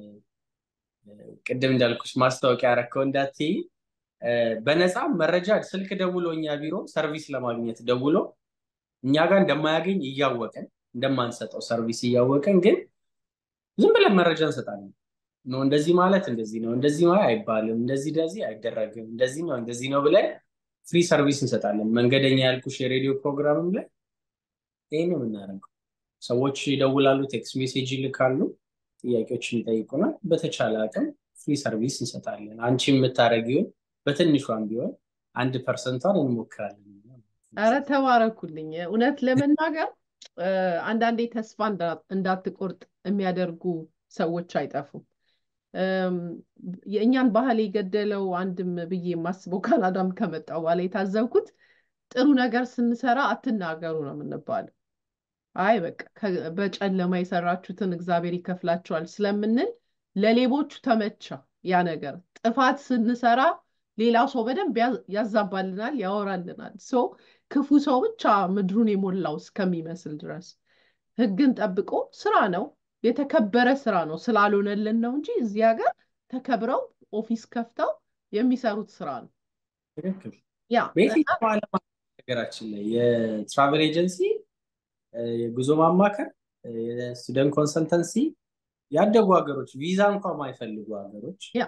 Speaker 2: ቅድም እንዳልኩሽ ማስታወቂያ ያረከው እንዳትይ በነፃ መረጃ ስልክ ደውሎ እኛ ቢሮ ሰርቪስ ለማግኘት ደውሎ እኛ ጋር እንደማያገኝ እያወቀን እንደማንሰጠው ሰርቪስ እያወቀን ግን ዝም ብለን መረጃ እንሰጣለን ነው እንደዚህ ማለት እንደዚህ ነው እንደዚህ ማለት አይባልም እንደዚህ እንደዚህ አይደረግም እንደዚህ ነው እንደዚህ ነው ብለን ፍሪ ሰርቪስ እንሰጣለን መንገደኛ ያልኩሽ የሬዲዮ ፕሮግራምም ላይ ይህ ነው የምናደርገው ሰዎች ይደውላሉ ቴክስት ሜሴጅ ይልካሉ ጥያቄዎችን ይጠይቁናል በተቻለ አቅም ፍሪ ሰርቪስ እንሰጣለን አንቺ የምታደረጊውን በትንሿም ቢሆን አንድ ፐርሰንቷን እንሞክራለን
Speaker 1: ኧረ ተባረኩልኝ እውነት ለመናገር አንዳንዴ ተስፋ እንዳትቆርጥ የሚያደርጉ ሰዎች አይጠፉም የእኛን ባህል የገደለው አንድም ብዬ የማስበው ካናዳም ከመጣው በኋላ የታዘብኩት ጥሩ ነገር ስንሰራ አትናገሩ ነው የምንባለው አይ በቃ በጨለማ የሰራችሁትን እግዚአብሔር ይከፍላቸዋል ስለምንል ለሌቦቹ ተመቻ ያ ነገር ጥፋት ስንሰራ ሌላው ሰው በደንብ ያዛባልናል ያወራልናል ሶ ክፉ ሰው ብቻ ምድሩን የሞላው እስከሚመስል ድረስ ህግን ጠብቆ ስራ ነው የተከበረ ስራ ነው ስላልሆነልን ነው እንጂ እዚህ ሀገር ተከብረው ኦፊስ ከፍተው የሚሰሩት ስራ ነው
Speaker 2: ትክክል
Speaker 1: ያ
Speaker 2: በየትኛው ዓለም ነገራችን ላይ የትራቨል ኤጀንሲ የጉዞ ማማከር የስቱደንት ኮንሰልተንሲ ያደጉ ሀገሮች ቪዛ እንኳ ማይፈልጉ ሀገሮች
Speaker 1: ያ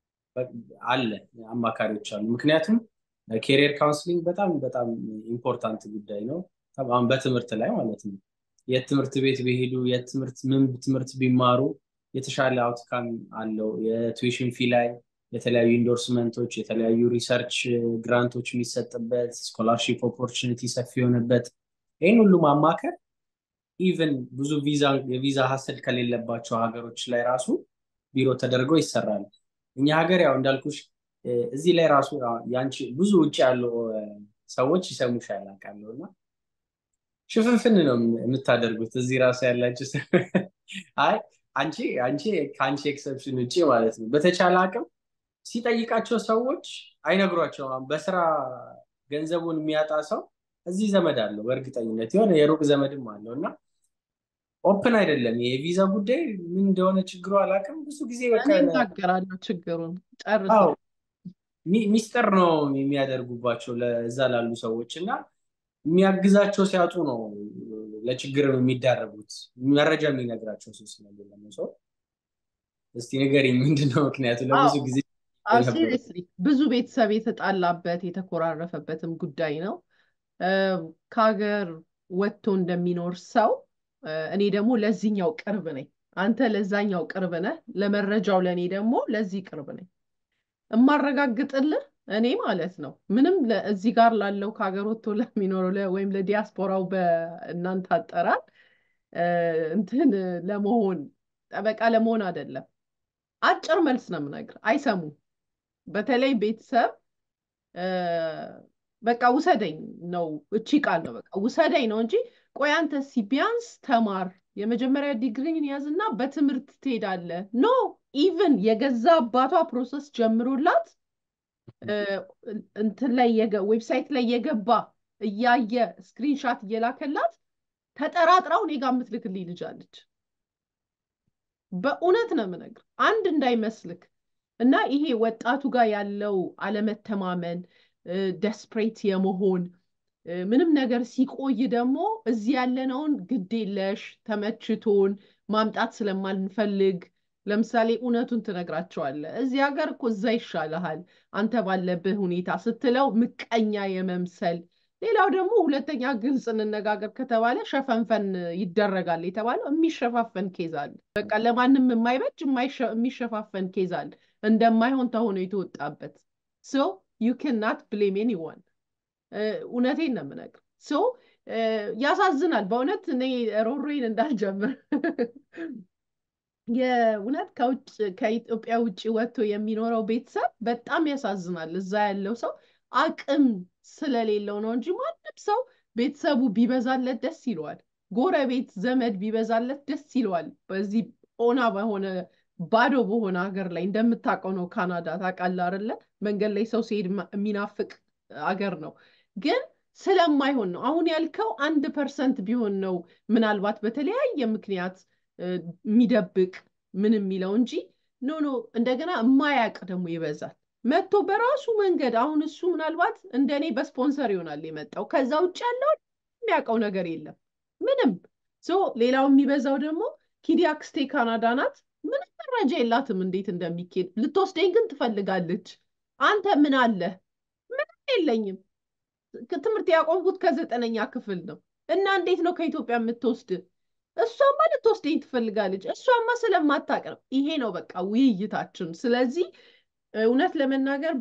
Speaker 2: አለ አማካሪዎች አሉ ምክንያቱም ኬሪየር ካውንስሊንግ በጣም በጣም ኢምፖርታንት ጉዳይ ነው አሁን በትምህርት ላይ ማለት ነው የትምህርት ቤት ቢሄዱ የትምህርት ምን ትምህርት ቢማሩ የተሻለ አውትካም አለው የቱዊሽን ፊ ላይ የተለያዩ ኢንዶርስመንቶች የተለያዩ ሪሰርች ግራንቶች የሚሰጥበት ስኮላርሺፕ ኦፖርቹኒቲ ሰፊ የሆነበት ይህን ሁሉ ማማከር ኢቨን ብዙ የቪዛ ሀስል ከሌለባቸው ሀገሮች ላይ ራሱ ቢሮ ተደርገው ይሰራል እኛ ሀገር ያው እንዳልኩሽ እዚህ ላይ ራሱ ያንቺ ብዙ ውጭ ያሉ ሰዎች ይሰሙሻል አውቃለሁ እና ሽፍንፍን ነው የምታደርጉት እዚህ ራሱ ያላችሁ አይ አንቺ አንቺ ከአንቺ ኤክሰፕሽን ውጭ ማለት ነው በተቻለ አቅም ሲጠይቃቸው ሰዎች አይነግሯቸውም በስራ ገንዘቡን የሚያጣ ሰው እዚህ ዘመድ አለው በእርግጠኝነት የሆነ የሩቅ ዘመድም አለው እና ኦፕን አይደለም የቪዛ ጉዳይ ምን እንደሆነ ችግሩ አላውቅም ብዙ ጊዜ
Speaker 1: እናገራለሁ ችግሩን ጨርሰ
Speaker 2: ሚስጥር ነው የሚያደርጉባቸው ለዛ ላሉ ሰዎች እና የሚያግዛቸው ሲያጡ ነው ለችግር የሚዳረጉት መረጃ የሚነግራቸው ሰው ስለሌለ ነው ሰው እስቲ ንገሪኝ ምንድነው ምክንያቱ ለብዙ ጊዜ
Speaker 1: ሲሪየስሊ ብዙ ቤተሰብ የተጣላበት የተኮራረፈበትም ጉዳይ ነው ከሀገር ወጥቶ እንደሚኖር ሰው እኔ ደግሞ ለዚህኛው ቅርብ ነኝ አንተ ለዛኛው ቅርብ ነህ ለመረጃው ለእኔ ደግሞ ለዚህ ቅርብ ነኝ እማረጋግጥልህ እኔ ማለት ነው ምንም እዚህ ጋር ላለው ከሀገር ወጥቶ ለሚኖረው ወይም ለዲያስፖራው በእናንተ አጠራር እንትን ለመሆን ጠበቃ ለመሆን አይደለም አጭር መልስ ነው የምነግር አይሰሙም በተለይ ቤተሰብ በቃ ውሰደኝ ነው እቺ ቃል ነው በቃ ውሰደኝ ነው እንጂ ቆይ አንተ ሲ ቢያንስ ተማር የመጀመሪያ ዲግሪን ያዝና በትምህርት ትሄዳለ ኖ ኢቭን የገዛ አባቷ ፕሮሰስ ጀምሮላት እንትን ላይ ዌብሳይት ላይ የገባ እያየ ስክሪንሻት እየላከላት ተጠራጥራው እኔ ጋር የምትልክልኝ ልጅ አለች በእውነት ነው የምነግር አንድ እንዳይመስልክ እና ይሄ ወጣቱ ጋር ያለው አለመተማመን ደስፕሬት የመሆን ምንም ነገር ሲቆይ ደግሞ እዚህ ያለነውን ግድ የለሽ ተመችቶን ማምጣት ስለማንፈልግ ለምሳሌ እውነቱን ትነግራቸዋለህ። እዚህ ሀገር እኮ እዛ ይሻልሃል አንተ ባለብህ ሁኔታ ስትለው ምቀኛ የመምሰል ሌላው ደግሞ ሁለተኛ ግልጽ እንነጋገር ከተባለ ሸፈንፈን ይደረጋል የተባለው የሚሸፋፈን ኬዝ አለ። በቃ ለማንም የማይበጅ የሚሸፋፈን ኬዝ አለ። እንደማይሆን ተሆኖ የተወጣበት ሶ ዩ ካናት ብሌም ኤኒዋን እውነቴን ነው የምነግር። ሶ ያሳዝናል በእውነት እኔ ሮሮዬን እንዳልጀምር የእውነት ከውጭ ከኢትዮጵያ ውጭ ወጥቶ የሚኖረው ቤተሰብ በጣም ያሳዝናል። እዛ ያለው ሰው አቅም ስለሌለው ነው እንጂ ማንም ሰው ቤተሰቡ ቢበዛለት ደስ ይለዋል። ጎረቤት ዘመድ ቢበዛለት ደስ ይለዋል። በዚህ ኦና በሆነ ባዶ በሆነ ሀገር ላይ እንደምታውቀው ነው ካናዳ ታውቃለህ አይደለ? መንገድ ላይ ሰው ሲሄድ የሚናፍቅ አገር ነው። ግን ስለማይሆን ነው። አሁን ያልከው አንድ ፐርሰንት ቢሆን ነው ምናልባት በተለያየ ምክንያት የሚደብቅ ምን የሚለው እንጂ ኖ ኖ እንደገና የማያውቅ ደግሞ ይበዛል። መጥቶ በራሱ መንገድ አሁን እሱ ምናልባት እንደኔ በስፖንሰር ይሆናል የመጣው። ከዛ ውጭ ያለውን የሚያውቀው ነገር የለም ምንም። ሶ ሌላው የሚበዛው ደግሞ ኪዲ አክስቴ ካናዳ ናት። ምንም መረጃ የላትም እንዴት እንደሚኬድ። ልትወስደኝ ግን ትፈልጋለች። አንተ ምን አለህ? ምንም የለኝም። ትምህርት ያቆምኩት ከዘጠነኛ ክፍል ነው እና እንዴት ነው ከኢትዮጵያ የምትወስድ? እሷማ ልትወስደኝ ትፈልጋለች። እሷማ ስለማታውቅ ነው። ይሄ ነው በቃ ውይይታችን። ስለዚህ እውነት ለመናገር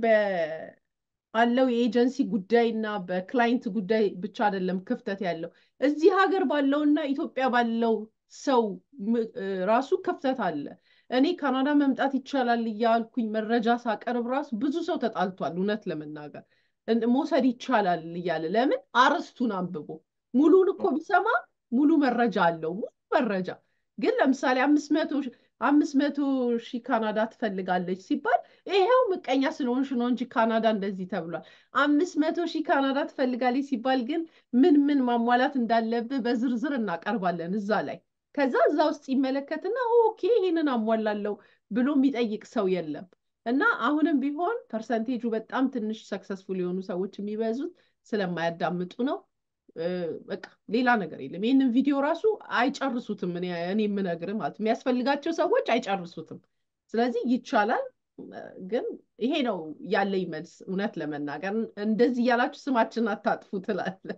Speaker 1: በአለው የኤጀንሲ ጉዳይ እና በክላይንት ጉዳይ ብቻ አይደለም ክፍተት ያለው እዚህ ሀገር ባለውና ኢትዮጵያ ባለው ሰው ራሱ ክፍተት አለ። እኔ ካናዳ መምጣት ይቻላል እያልኩኝ መረጃ ሳቀርብ ራሱ ብዙ ሰው ተጣልቷል። እውነት ለመናገር መውሰድ ይቻላል እያለ ለምን አርዕስቱን አንብቦ ሙሉን እኮ ቢሰማ ሙሉ መረጃ አለው። ሙሉ መረጃ ግን ለምሳሌ አምስት መቶ አምስት መቶ ሺህ ካናዳ ትፈልጋለች ሲባል ይሄው ምቀኛ ስለሆንሽ ነው እንጂ ካናዳ እንደዚህ ተብሏል። አምስት መቶ ሺህ ካናዳ ትፈልጋለች ሲባል ግን ምን ምን ማሟላት እንዳለብህ በዝርዝር እናቀርባለን እዛ ላይ። ከዛ እዛ ውስጥ ይመለከትና ኦኬ ይሄንን አሟላለሁ ብሎ የሚጠይቅ ሰው የለም። እና አሁንም ቢሆን ፐርሰንቴጁ በጣም ትንሽ ሰክሰስፉል የሆኑ ሰዎች የሚበዙት ስለማያዳምጡ ነው። በቃ ሌላ ነገር የለም። ይህንን ቪዲዮ ራሱ አይጨርሱትም። እኔ የምነግርህ ማለት የሚያስፈልጋቸው ሰዎች አይጨርሱትም። ስለዚህ ይቻላል፣ ግን ይሄ ነው ያለኝ መልስ። እውነት ለመናገር እንደዚህ እያላችሁ ስማችን አታጥፉ ትላለህ።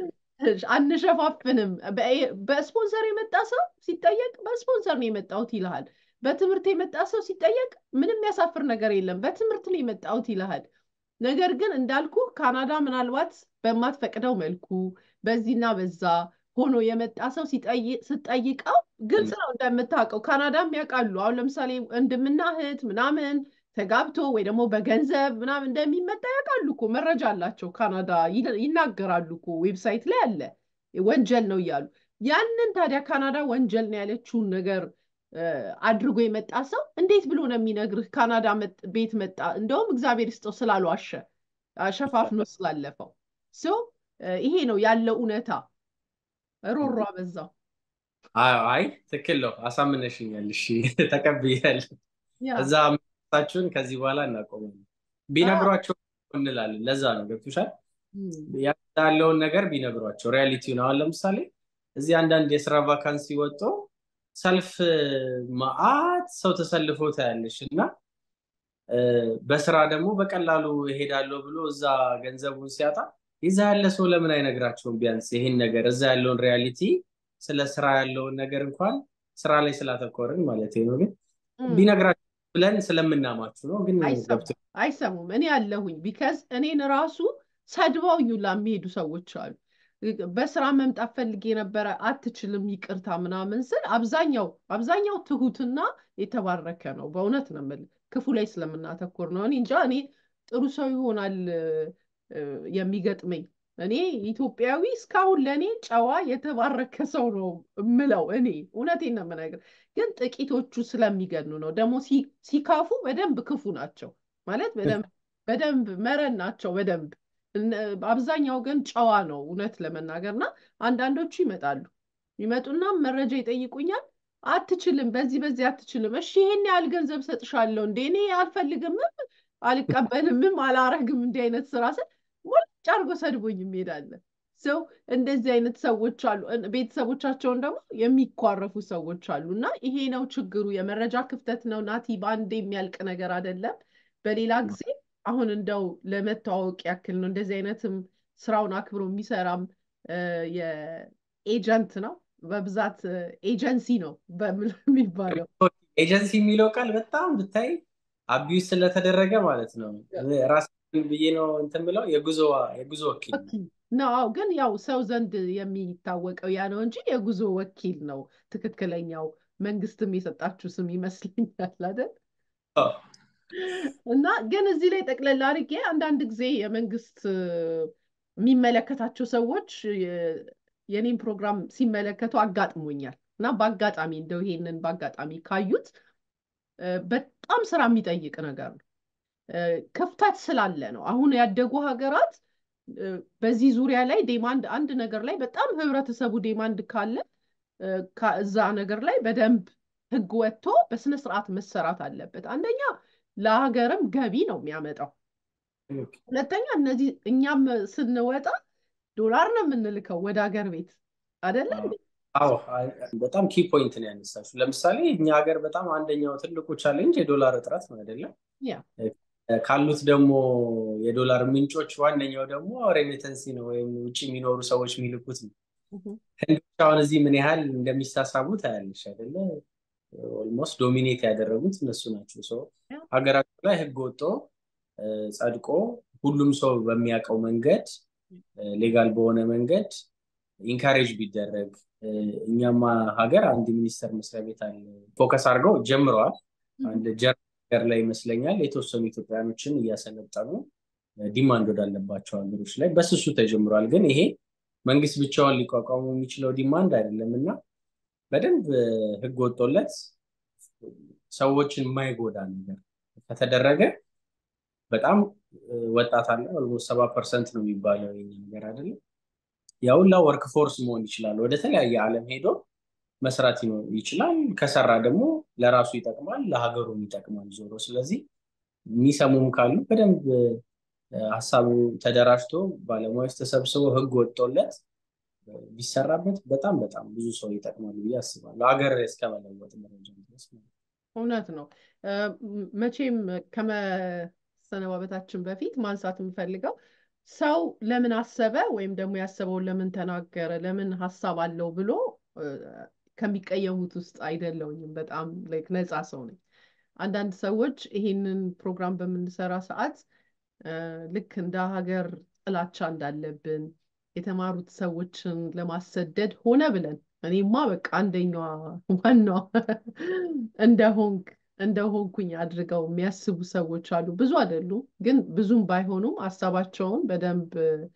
Speaker 1: አንሸፋፍንም። በስፖንሰር የመጣ ሰው ሲጠየቅ በስፖንሰር ነው የመጣሁት ይልሃል። በትምህርት የመጣ ሰው ሲጠየቅ ምንም የሚያሳፍር ነገር የለም፣ በትምህርት ነው የመጣሁት ይልሃል። ነገር ግን እንዳልኩ ካናዳ ምናልባት በማትፈቅደው መልኩ በዚህና በዛ ሆኖ የመጣ ሰው ስጠይቀው ግልጽ ነው እንደምታውቀው። ካናዳም ያውቃሉ። አሁን ለምሳሌ ወንድምና እህት ምናምን ተጋብቶ ወይ ደግሞ በገንዘብ ምናምን እንደሚመጣ ያውቃሉ እኮ መረጃ አላቸው። ካናዳ ይናገራሉ እኮ ዌብሳይት ላይ አለ ወንጀል ነው እያሉ። ያንን ታዲያ ካናዳ ወንጀል ነው ያለችውን ነገር አድርጎ የመጣ ሰው እንዴት ብሎ ነው የሚነግርህ? ካናዳ ቤት መጣ። እንደውም እግዚአብሔር ይስጠው ስላልዋሸ ሸፋፍኖ ስላለፈው ሶ ይሄ ነው ያለው እውነታ። ሮሮ አበዛው።
Speaker 2: አይ ትክክል ነው፣ አሳምነሽኛል። እሺ ተቀብያለሁ። እዛ ሳችሁን ከዚህ በኋላ እናቆማለን። ቢነግሯቸው እንላለን። ለዛ ነው ገብቶሻል። ያለውን ነገር ቢነግሯቸው ሪያሊቲውን። አሁን ለምሳሌ እዚህ አንዳንድ የስራ ቫካንሲ ወጥቶ ሰልፍ መዓት ሰው ተሰልፎ ታያለሽ እና በስራ ደግሞ በቀላሉ እሄዳለሁ ብሎ እዛ ገንዘቡን ሲያጣ ይዛ ያለ ሰው ለምን አይነግራቸውም? ቢያንስ ይህን ነገር እዛ ያለውን ሪያሊቲ ስለ ስራ ያለውን ነገር እንኳን ስራ ላይ ስላተኮርን ማለት ነው። ግን ቢነግራቸው ብለን ስለምናማችሁ ነው። ግን
Speaker 1: አይሰሙም። እኔ አለሁኝ ቢካዝ እኔን ራሱ ሰድበውኝ ሁላ የሚሄዱ ሰዎች አሉ። በስራ መምጣት ፈልጌ ነበረ አትችልም፣ ይቅርታ ምናምን ስል አብዛኛው አብዛኛው ትሁትና የተባረከ ነው። በእውነት ነው የምልህ ክፉ ላይ ስለምናተኮር ነው። እኔ እንጃ እኔ ጥሩ ሰው ይሆናል የሚገጥመኝ። እኔ ኢትዮጵያዊ እስካሁን ለእኔ ጨዋ የተባረከ ሰው ነው እምለው። እኔ እውነቴን ነው የምነግርህ። ግን ጥቂቶቹ ስለሚገኑ ነው። ደግሞ ሲካፉ በደንብ ክፉ ናቸው ማለት በደንብ መረን ናቸው በደንብ አብዛኛው ግን ጨዋ ነው እውነት ለመናገር እና አንዳንዶቹ ይመጣሉ ይመጡና መረጃ ይጠይቁኛል አትችልም፣ በዚህ በዚህ አትችልም። እሺ ይሄን ያህል ገንዘብ ሰጥሻለሁ እንዴ እኔ አልፈልግምም፣ አልቀበልምም፣ አላረግም እንዲህ አይነት ስራ ስል ሞልጭ አድርጎ ሰድቦኝ ይሄዳል። ሰው እንደዚህ አይነት ሰዎች አሉ። ቤተሰቦቻቸውን ደግሞ የሚኳረፉ ሰዎች አሉ። እና ይሄ ነው ችግሩ። የመረጃ ክፍተት ነው ናቲ። በአንድ የሚያልቅ ነገር አይደለም። በሌላ ጊዜ አሁን እንደው ለመተዋወቅ ያክል ነው። እንደዚህ አይነትም ስራውን አክብሮ የሚሰራም የኤጀንት ነው በብዛት ኤጀንሲ ነው የሚባለው።
Speaker 2: ኤጀንሲ የሚለው ቃል በጣም ብታይ አቢዩዝ ስለተደረገ ማለት ነው። ራስ ብዬ ነው እንትን ብለው የጉዞ የጉዞ ወኪል
Speaker 1: ነው። ግን ያው ሰው ዘንድ የሚታወቀው ያ ነው እንጂ የጉዞ ወኪል ነው ትክክለኛው። መንግስትም የሰጣችሁ ስም ይመስለኛል አይደል? እና ግን እዚህ ላይ ጠቅለል አድርጌ አንዳንድ ጊዜ የመንግስት የሚመለከታቸው ሰዎች የኔም ፕሮግራም ሲመለከቱ አጋጥሞኛል እና በአጋጣሚ እንደው ይሄንን በአጋጣሚ ካዩት በጣም ስራ የሚጠይቅ ነገር ነው። ክፍተት ስላለ ነው። አሁን ያደጉ ሀገራት በዚህ ዙሪያ ላይ ዴማንድ አንድ ነገር ላይ በጣም ህብረተሰቡ ዴማንድ ካለ እዛ ነገር ላይ በደንብ ህግ ወጥቶ በስነ ስርዓት መሰራት አለበት። አንደኛ ለሀገርም ገቢ ነው የሚያመጣው። ሁለተኛ እነዚህ እኛም ስንወጣ ዶላር ነው የምንልከው ወደ ሀገር ቤት አይደለ?
Speaker 2: አዎ በጣም ኪ ፖይንት ነው ያነሳችው። ለምሳሌ እኛ ሀገር በጣም አንደኛው ትልቁ ቻሌንጅ የዶላር እጥረት ነው አይደለም? ካሉት ደግሞ የዶላር ምንጮች ዋነኛው ደግሞ ሬሚተንሲ ነው ወይም ውጭ የሚኖሩ ሰዎች የሚልኩት ነው። ህንዶች አሁን እዚህ ምን ያህል እንደሚሳሳቡ ታያለሽ አይደለ? ኦልሞስት ዶሚኔት ያደረጉት እነሱ ናቸው። ሰው ሀገራቸው ላይ ህግ ወጦ ጸድቆ ሁሉም ሰው በሚያውቀው መንገድ ሌጋል በሆነ መንገድ ኢንካሬጅ ቢደረግ እኛማ ሀገር አንድ ሚኒስቴር መስሪያ ቤት አለ ፎከስ አድርገው ጀምረዋል። አንድ ጀርመን ሀገር ላይ ይመስለኛል የተወሰኑ ኢትዮጵያኖችን እያሰለጠኑ ዲማንድ ወዳለባቸው ሀገሮች ላይ በስሱ ተጀምሯል። ግን ይሄ መንግስት ብቻውን ሊቋቋሙ የሚችለው ዲማንድ አይደለም እና በደንብ ህግ ወጦለት ሰዎችን የማይጎዳ ነገር ከተደረገ በጣም ወጣት አለ ኦልሞስት ሰባ ፐርሰንት ነው የሚባለው ይህ ነገር አይደለም። ያሁላ ወርክ ፎርስ መሆን ይችላል። ወደ ተለያየ ዓለም ሄዶ መስራት ይችላል። ከሰራ ደግሞ ለራሱ ይጠቅማል፣ ለሀገሩም ይጠቅማል ዞሮ። ስለዚህ የሚሰሙም ካሉ በደንብ ሀሳቡ ተደራጅቶ ባለሙያዎች ተሰብስበው ህግ ወጥቶለት ቢሰራበት በጣም በጣም ብዙ ሰው ይጠቅማል ብዬ አስባለሁ። ሀገር እስከ መለወጥ ደረጃ ድረስ
Speaker 1: እውነት ነው። መቼም ከመሰነባበታችን በፊት ማንሳት የምፈልገው ሰው ለምን አሰበ ወይም ደግሞ ያሰበውን ለምን ተናገረ፣ ለምን ሀሳብ አለው ብሎ ከሚቀየሙት ውስጥ አይደለውኝም። በጣም ነፃ ሰው ነኝ። አንዳንድ ሰዎች ይሄንን ፕሮግራም በምንሰራ ሰዓት ልክ እንደ ሀገር ጥላቻ እንዳለብን የተማሩት ሰዎችን ለማሰደድ ሆነ ብለን እኔማ በቃ አንደኛዋ ዋናዋ እንደሆንክ እንደሆንኩኝ አድርገው የሚያስቡ ሰዎች አሉ። ብዙ አይደሉም፣ ግን ብዙም ባይሆኑም ሀሳባቸውን በደንብ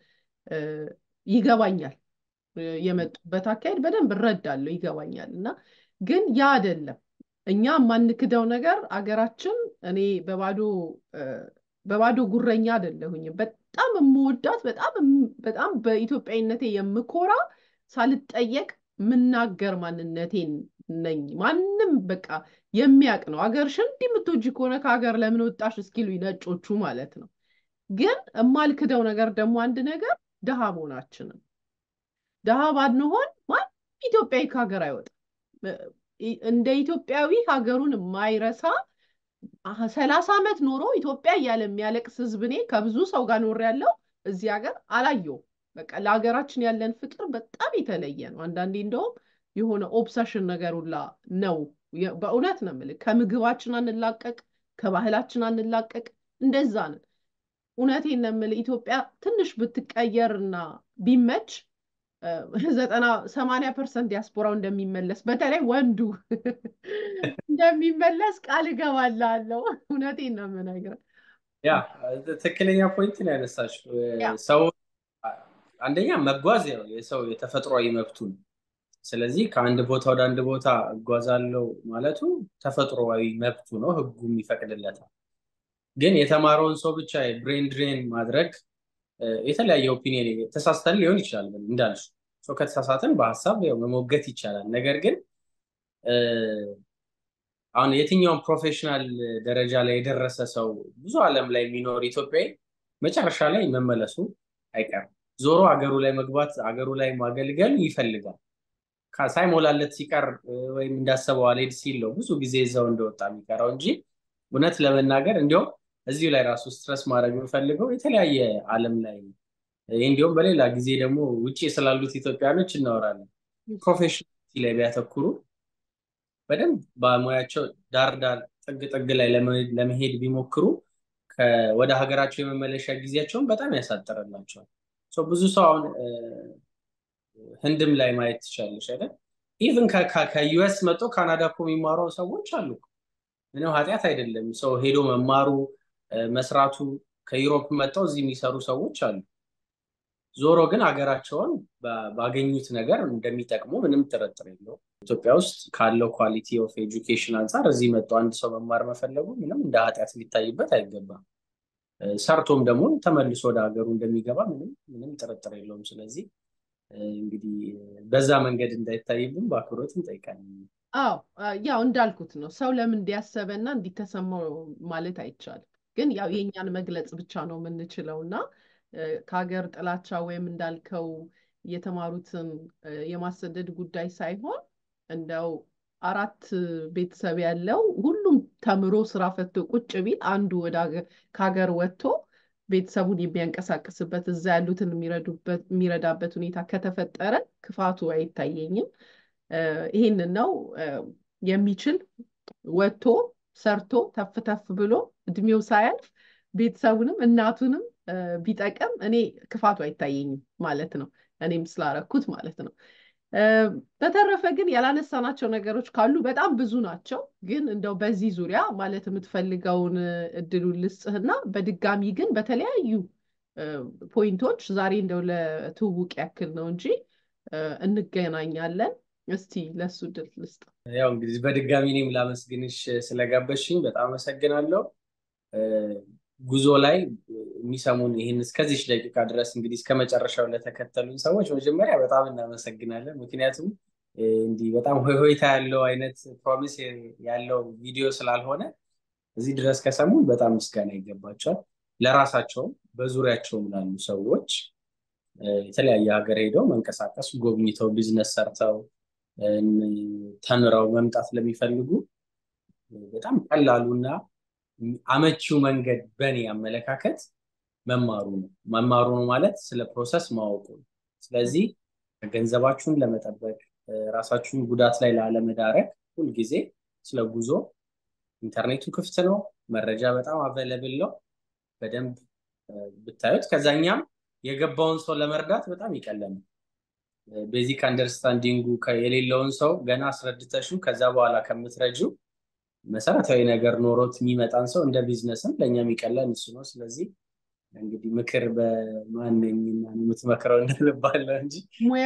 Speaker 1: ይገባኛል። የመጡበት አካሄድ በደንብ እረዳለሁ፣ ይገባኛል። እና ግን ያ አይደለም እኛ የማንክደው ነገር አገራችን እኔ በባዶ በባዶ ጉረኛ አይደለሁኝም። በጣም የምወዳት በጣም በጣም በኢትዮጵያዊነቴ የምኮራ ሳልጠየቅ ምናገር ማንነቴን ነኝ። ማንም በቃ የሚያውቅ ነው። አገርሽን እንዲህ የምትወጂ ከሆነ ከሀገር ለምን ወጣሽ እስኪሉኝ ነጮቹ ማለት ነው። ግን የማልክደው ነገር ደግሞ አንድ ነገር ድሃ መሆናችንን ድሃ ባንሆን ማንም ኢትዮጵያዊ ከሀገር አይወጣም። እንደ ኢትዮጵያዊ ሀገሩን የማይረሳ ሰላሳ ዓመት ኖሮ ኢትዮጵያ እያለ የሚያለቅስ ህዝብ እኔ ከብዙ ሰው ጋር ኖር ያለው እዚህ ሀገር አላየውም። በቃ ለሀገራችን ያለን ፍቅር በጣም የተለየ ነው። አንዳንዴ እንደውም የሆነ ኦብሰሽን ነገር ሁላ ነው። በእውነት ነው የምልህ። ከምግባችን አንላቀቅ፣ ከባህላችን አንላቀቅ፣ እንደዛ ነን። እውነቴን ነው የምልህ። ኢትዮጵያ ትንሽ ብትቀየርና ቢመች ዘጠና ሰማንያ ፐርሰንት ዲያስፖራው እንደሚመለስ በተለይ ወንዱ እንደሚመለስ ቃል እገባልሃለሁ። እውነቴን ነው የምነግርህ።
Speaker 2: ያ ትክክለኛ ፖይንት ነው ያነሳችው። ሰው አንደኛ መጓዝ ያው የሰው የተፈጥሯዊ መብቱ ነው። ስለዚህ ከአንድ ቦታ ወደ አንድ ቦታ እጓዛለሁ ማለቱ ተፈጥሯዊ መብቱ ነው፣ ህጉም ይፈቅድለታል። ግን የተማረውን ሰው ብቻ ብሬን ድሬን ማድረግ የተለያየ ኦፒኒየን ተሳስተን ሊሆን ይችላል እንዳልሽ ከተሳሳትን በሀሳብ መሞገት ይቻላል። ነገር ግን አሁን የትኛውም ፕሮፌሽናል ደረጃ ላይ የደረሰ ሰው ብዙ ዓለም ላይ የሚኖር ኢትዮጵያዊ መጨረሻ ላይ መመለሱ አይቀርም። ዞሮ አገሩ ላይ መግባት አገሩ ላይ ማገልገል ይፈልጋል። ሳይሞላለት ሲቀር ወይም እንዳሰበው አልሄድ ሲል ነው ብዙ ጊዜ እዛው እንደወጣ የሚቀረው እንጂ እውነት ለመናገር እንዲሁም እዚሁ ላይ ራሱ ስትረስ ማድረግ የምፈልገው የተለያየ ዓለም ላይ ይህ እንዲሁም በሌላ ጊዜ ደግሞ ውጭ ስላሉት ኢትዮጵያኖች እናወራለን። ፕሮፌሽናል ላይ ቢያተኩሩ በደንብ በሙያቸው ዳር ዳር ጥግ ጥግ ላይ ለመሄድ ቢሞክሩ ወደ ሀገራቸው የመመለሻ ጊዜያቸውን በጣም ያሳጠረላቸዋል። ብዙ ሰው አሁን ህንድም ላይ ማየት ትችላለች አይደል? ኢቭን ከዩኤስ መጥቶ ካናዳ እኮ የሚማሩ ሰዎች አሉ። ምንም ኃጢአት አይደለም ሰው ሄዶ መማሩ መስራቱ። ከዩሮፕ መጥተው እዚህ የሚሰሩ ሰዎች አሉ። ዞሮ ግን ሀገራቸውን ባገኙት ነገር እንደሚጠቅሙ ምንም ጥርጥር የለው። ኢትዮጵያ ውስጥ ካለው ኳሊቲ ኦፍ ኤጁኬሽን አንጻር እዚህ መጥቶ አንድ ሰው መማር መፈለጉ ምንም እንደ ኃጢአት ሊታይበት አይገባም። ሰርቶም ደግሞ ተመልሶ ወደ ሀገሩ እንደሚገባ ምንም ምንም ጥርጥር የለውም። ስለዚህ እንግዲህ በዛ መንገድ እንዳይታይብን በአክብሮት እንጠይቃለን።
Speaker 1: አዎ ያው እንዳልኩት ነው። ሰው ለምን እንዲያሰበና እንዲተሰማው ማለት አይቻልም። ግን ያው የእኛን መግለጽ ብቻ ነው የምንችለው እና ከሀገር ጥላቻ ወይም እንዳልከው የተማሩትን የማሰደድ ጉዳይ ሳይሆን እንደው አራት ቤተሰብ ያለው ሁሉም ተምሮ ስራ ፈቶ ቁጭ ቢል አንዱ ወደ ከሀገር ወጥቶ ቤተሰቡን የሚያንቀሳቅስበት እዛ ያሉትን የሚረዳበት ሁኔታ ከተፈጠረ ክፋቱ አይታየኝም። ይህንን ነው የሚችል ወጥቶ ሰርቶ ተፍ ተፍ ብሎ እድሜው ሳያልፍ ቤተሰቡንም እናቱንም ቢጠቅም እኔ ክፋቱ አይታየኝም ማለት ነው። እኔም ስላረኩት ማለት ነው። በተረፈ ግን ያላነሳናቸው ነገሮች ካሉ በጣም ብዙ ናቸው። ግን እንደው በዚህ ዙሪያ ማለት የምትፈልገውን እድሉን ልስጥህና በድጋሚ ግን በተለያዩ ፖይንቶች ዛሬ እንደው ለትውውቅ ያክል ነው እንጂ እንገናኛለን። እስቲ ለሱ እድል ልስጥ።
Speaker 2: ያው እንግዲህ በድጋሚ እኔም ላመስግንሽ ስለጋበዝሽኝ በጣም አመሰግናለሁ። ጉዞ ላይ የሚሰሙን ይህን እስከዚች ደቂቃ ድረስ እንግዲህ እስከ መጨረሻው ለተከተሉን ሰዎች መጀመሪያ በጣም እናመሰግናለን። ምክንያቱም እንዲህ በጣም ሆይ ሆይታ ያለው አይነት ፕሮሚስ ያለው ቪዲዮ ስላልሆነ እዚህ ድረስ ከሰሙን በጣም ምስጋና ይገባቸዋል። ለራሳቸውም በዙሪያቸውም ላሉ ሰዎች የተለያየ ሀገር ሄደው መንቀሳቀስ ጎብኝተው ቢዝነስ ሰርተው ተምረው መምጣት ለሚፈልጉ በጣም ቀላሉና አመቺው መንገድ በእኔ አመለካከት መማሩ ነው። መማሩ ነው ማለት ስለ ፕሮሰስ ማወቁ ነው። ስለዚህ ገንዘባችሁን ለመጠበቅ ራሳችሁን ጉዳት ላይ ላለመዳረግ ሁልጊዜ ስለ ጉዞ ኢንተርኔቱ ክፍት ነው። መረጃ በጣም አቬለብል ነው። በደንብ ብታዩት ከዛኛም የገባውን ሰው ለመርዳት በጣም ይቀለል። ቤዚክ አንደርስታንዲንጉ የሌለውን ሰው ገና አስረድተሽው ከዛ በኋላ ከምትረጂው መሰረታዊ ነገር ኖሮት የሚመጣን ሰው እንደ ቢዝነስም ለእኛ የሚቀለን እሱ ነው። ስለዚህ እንግዲህ ምክር በማንኝና የምትመክረው እንልባለው እንጂ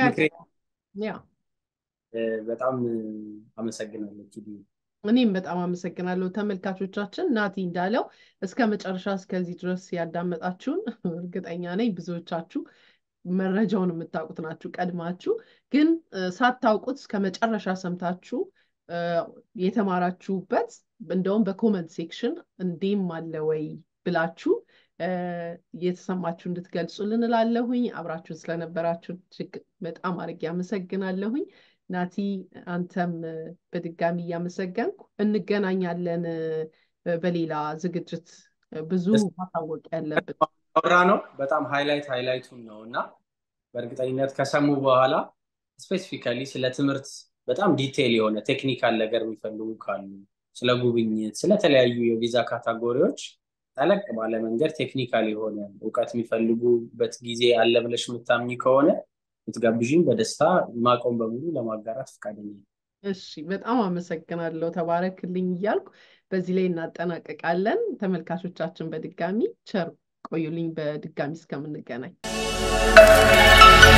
Speaker 2: በጣም አመሰግናለሁ።
Speaker 1: እኔም በጣም አመሰግናለሁ። ተመልካቾቻችን ናቲ እንዳለው እስከ መጨረሻ እስከዚህ ድረስ ያዳመጣችሁን እርግጠኛ ነኝ ብዙዎቻችሁ መረጃውን የምታውቁት ናችሁ ቀድማችሁ፣ ግን ሳታውቁት እስከ መጨረሻ ሰምታችሁ የተማራችሁበት እንደውም በኮመንት ሴክሽን እንዲህም አለ ወይ ብላችሁ የተሰማችሁ እንድትገልጹልን እላለሁኝ። አብራችሁን ስለነበራችሁ እጅግ በጣም አድርጌ አመሰግናለሁኝ። ናቲ አንተም በድጋሚ እያመሰገንኩ እንገናኛለን በሌላ ዝግጅት። ብዙ ማሳወቅ ያለብን
Speaker 2: አውራ ነው። በጣም ሃይላይት ሃይላይቱን ነው እና በእርግጠኝነት ከሰሙ በኋላ ስፔሲፊካሊ ስለ ትምህርት በጣም ዲቴይል የሆነ ቴክኒካል ነገር የሚፈልጉ ካሉ ስለ ጉብኝት፣ ስለተለያዩ የቪዛ ካታጎሪዎች ጠለቅ ባለ መንገድ ቴክኒካል የሆነ እውቀት የሚፈልጉበት ጊዜ አለ ብለሽ የምታምኝ ከሆነ ብትጋብዥኝ በደስታ ማቆም በሙሉ ለማጋራት ፈቃደኛ
Speaker 1: እሺ፣ በጣም አመሰግናለሁ። ተባረክልኝ እያልኩ በዚህ ላይ እናጠናቀቃለን። ተመልካቾቻችን በድጋሚ ቸር ቆዩልኝ። በድጋሚ እስከምንገናኝ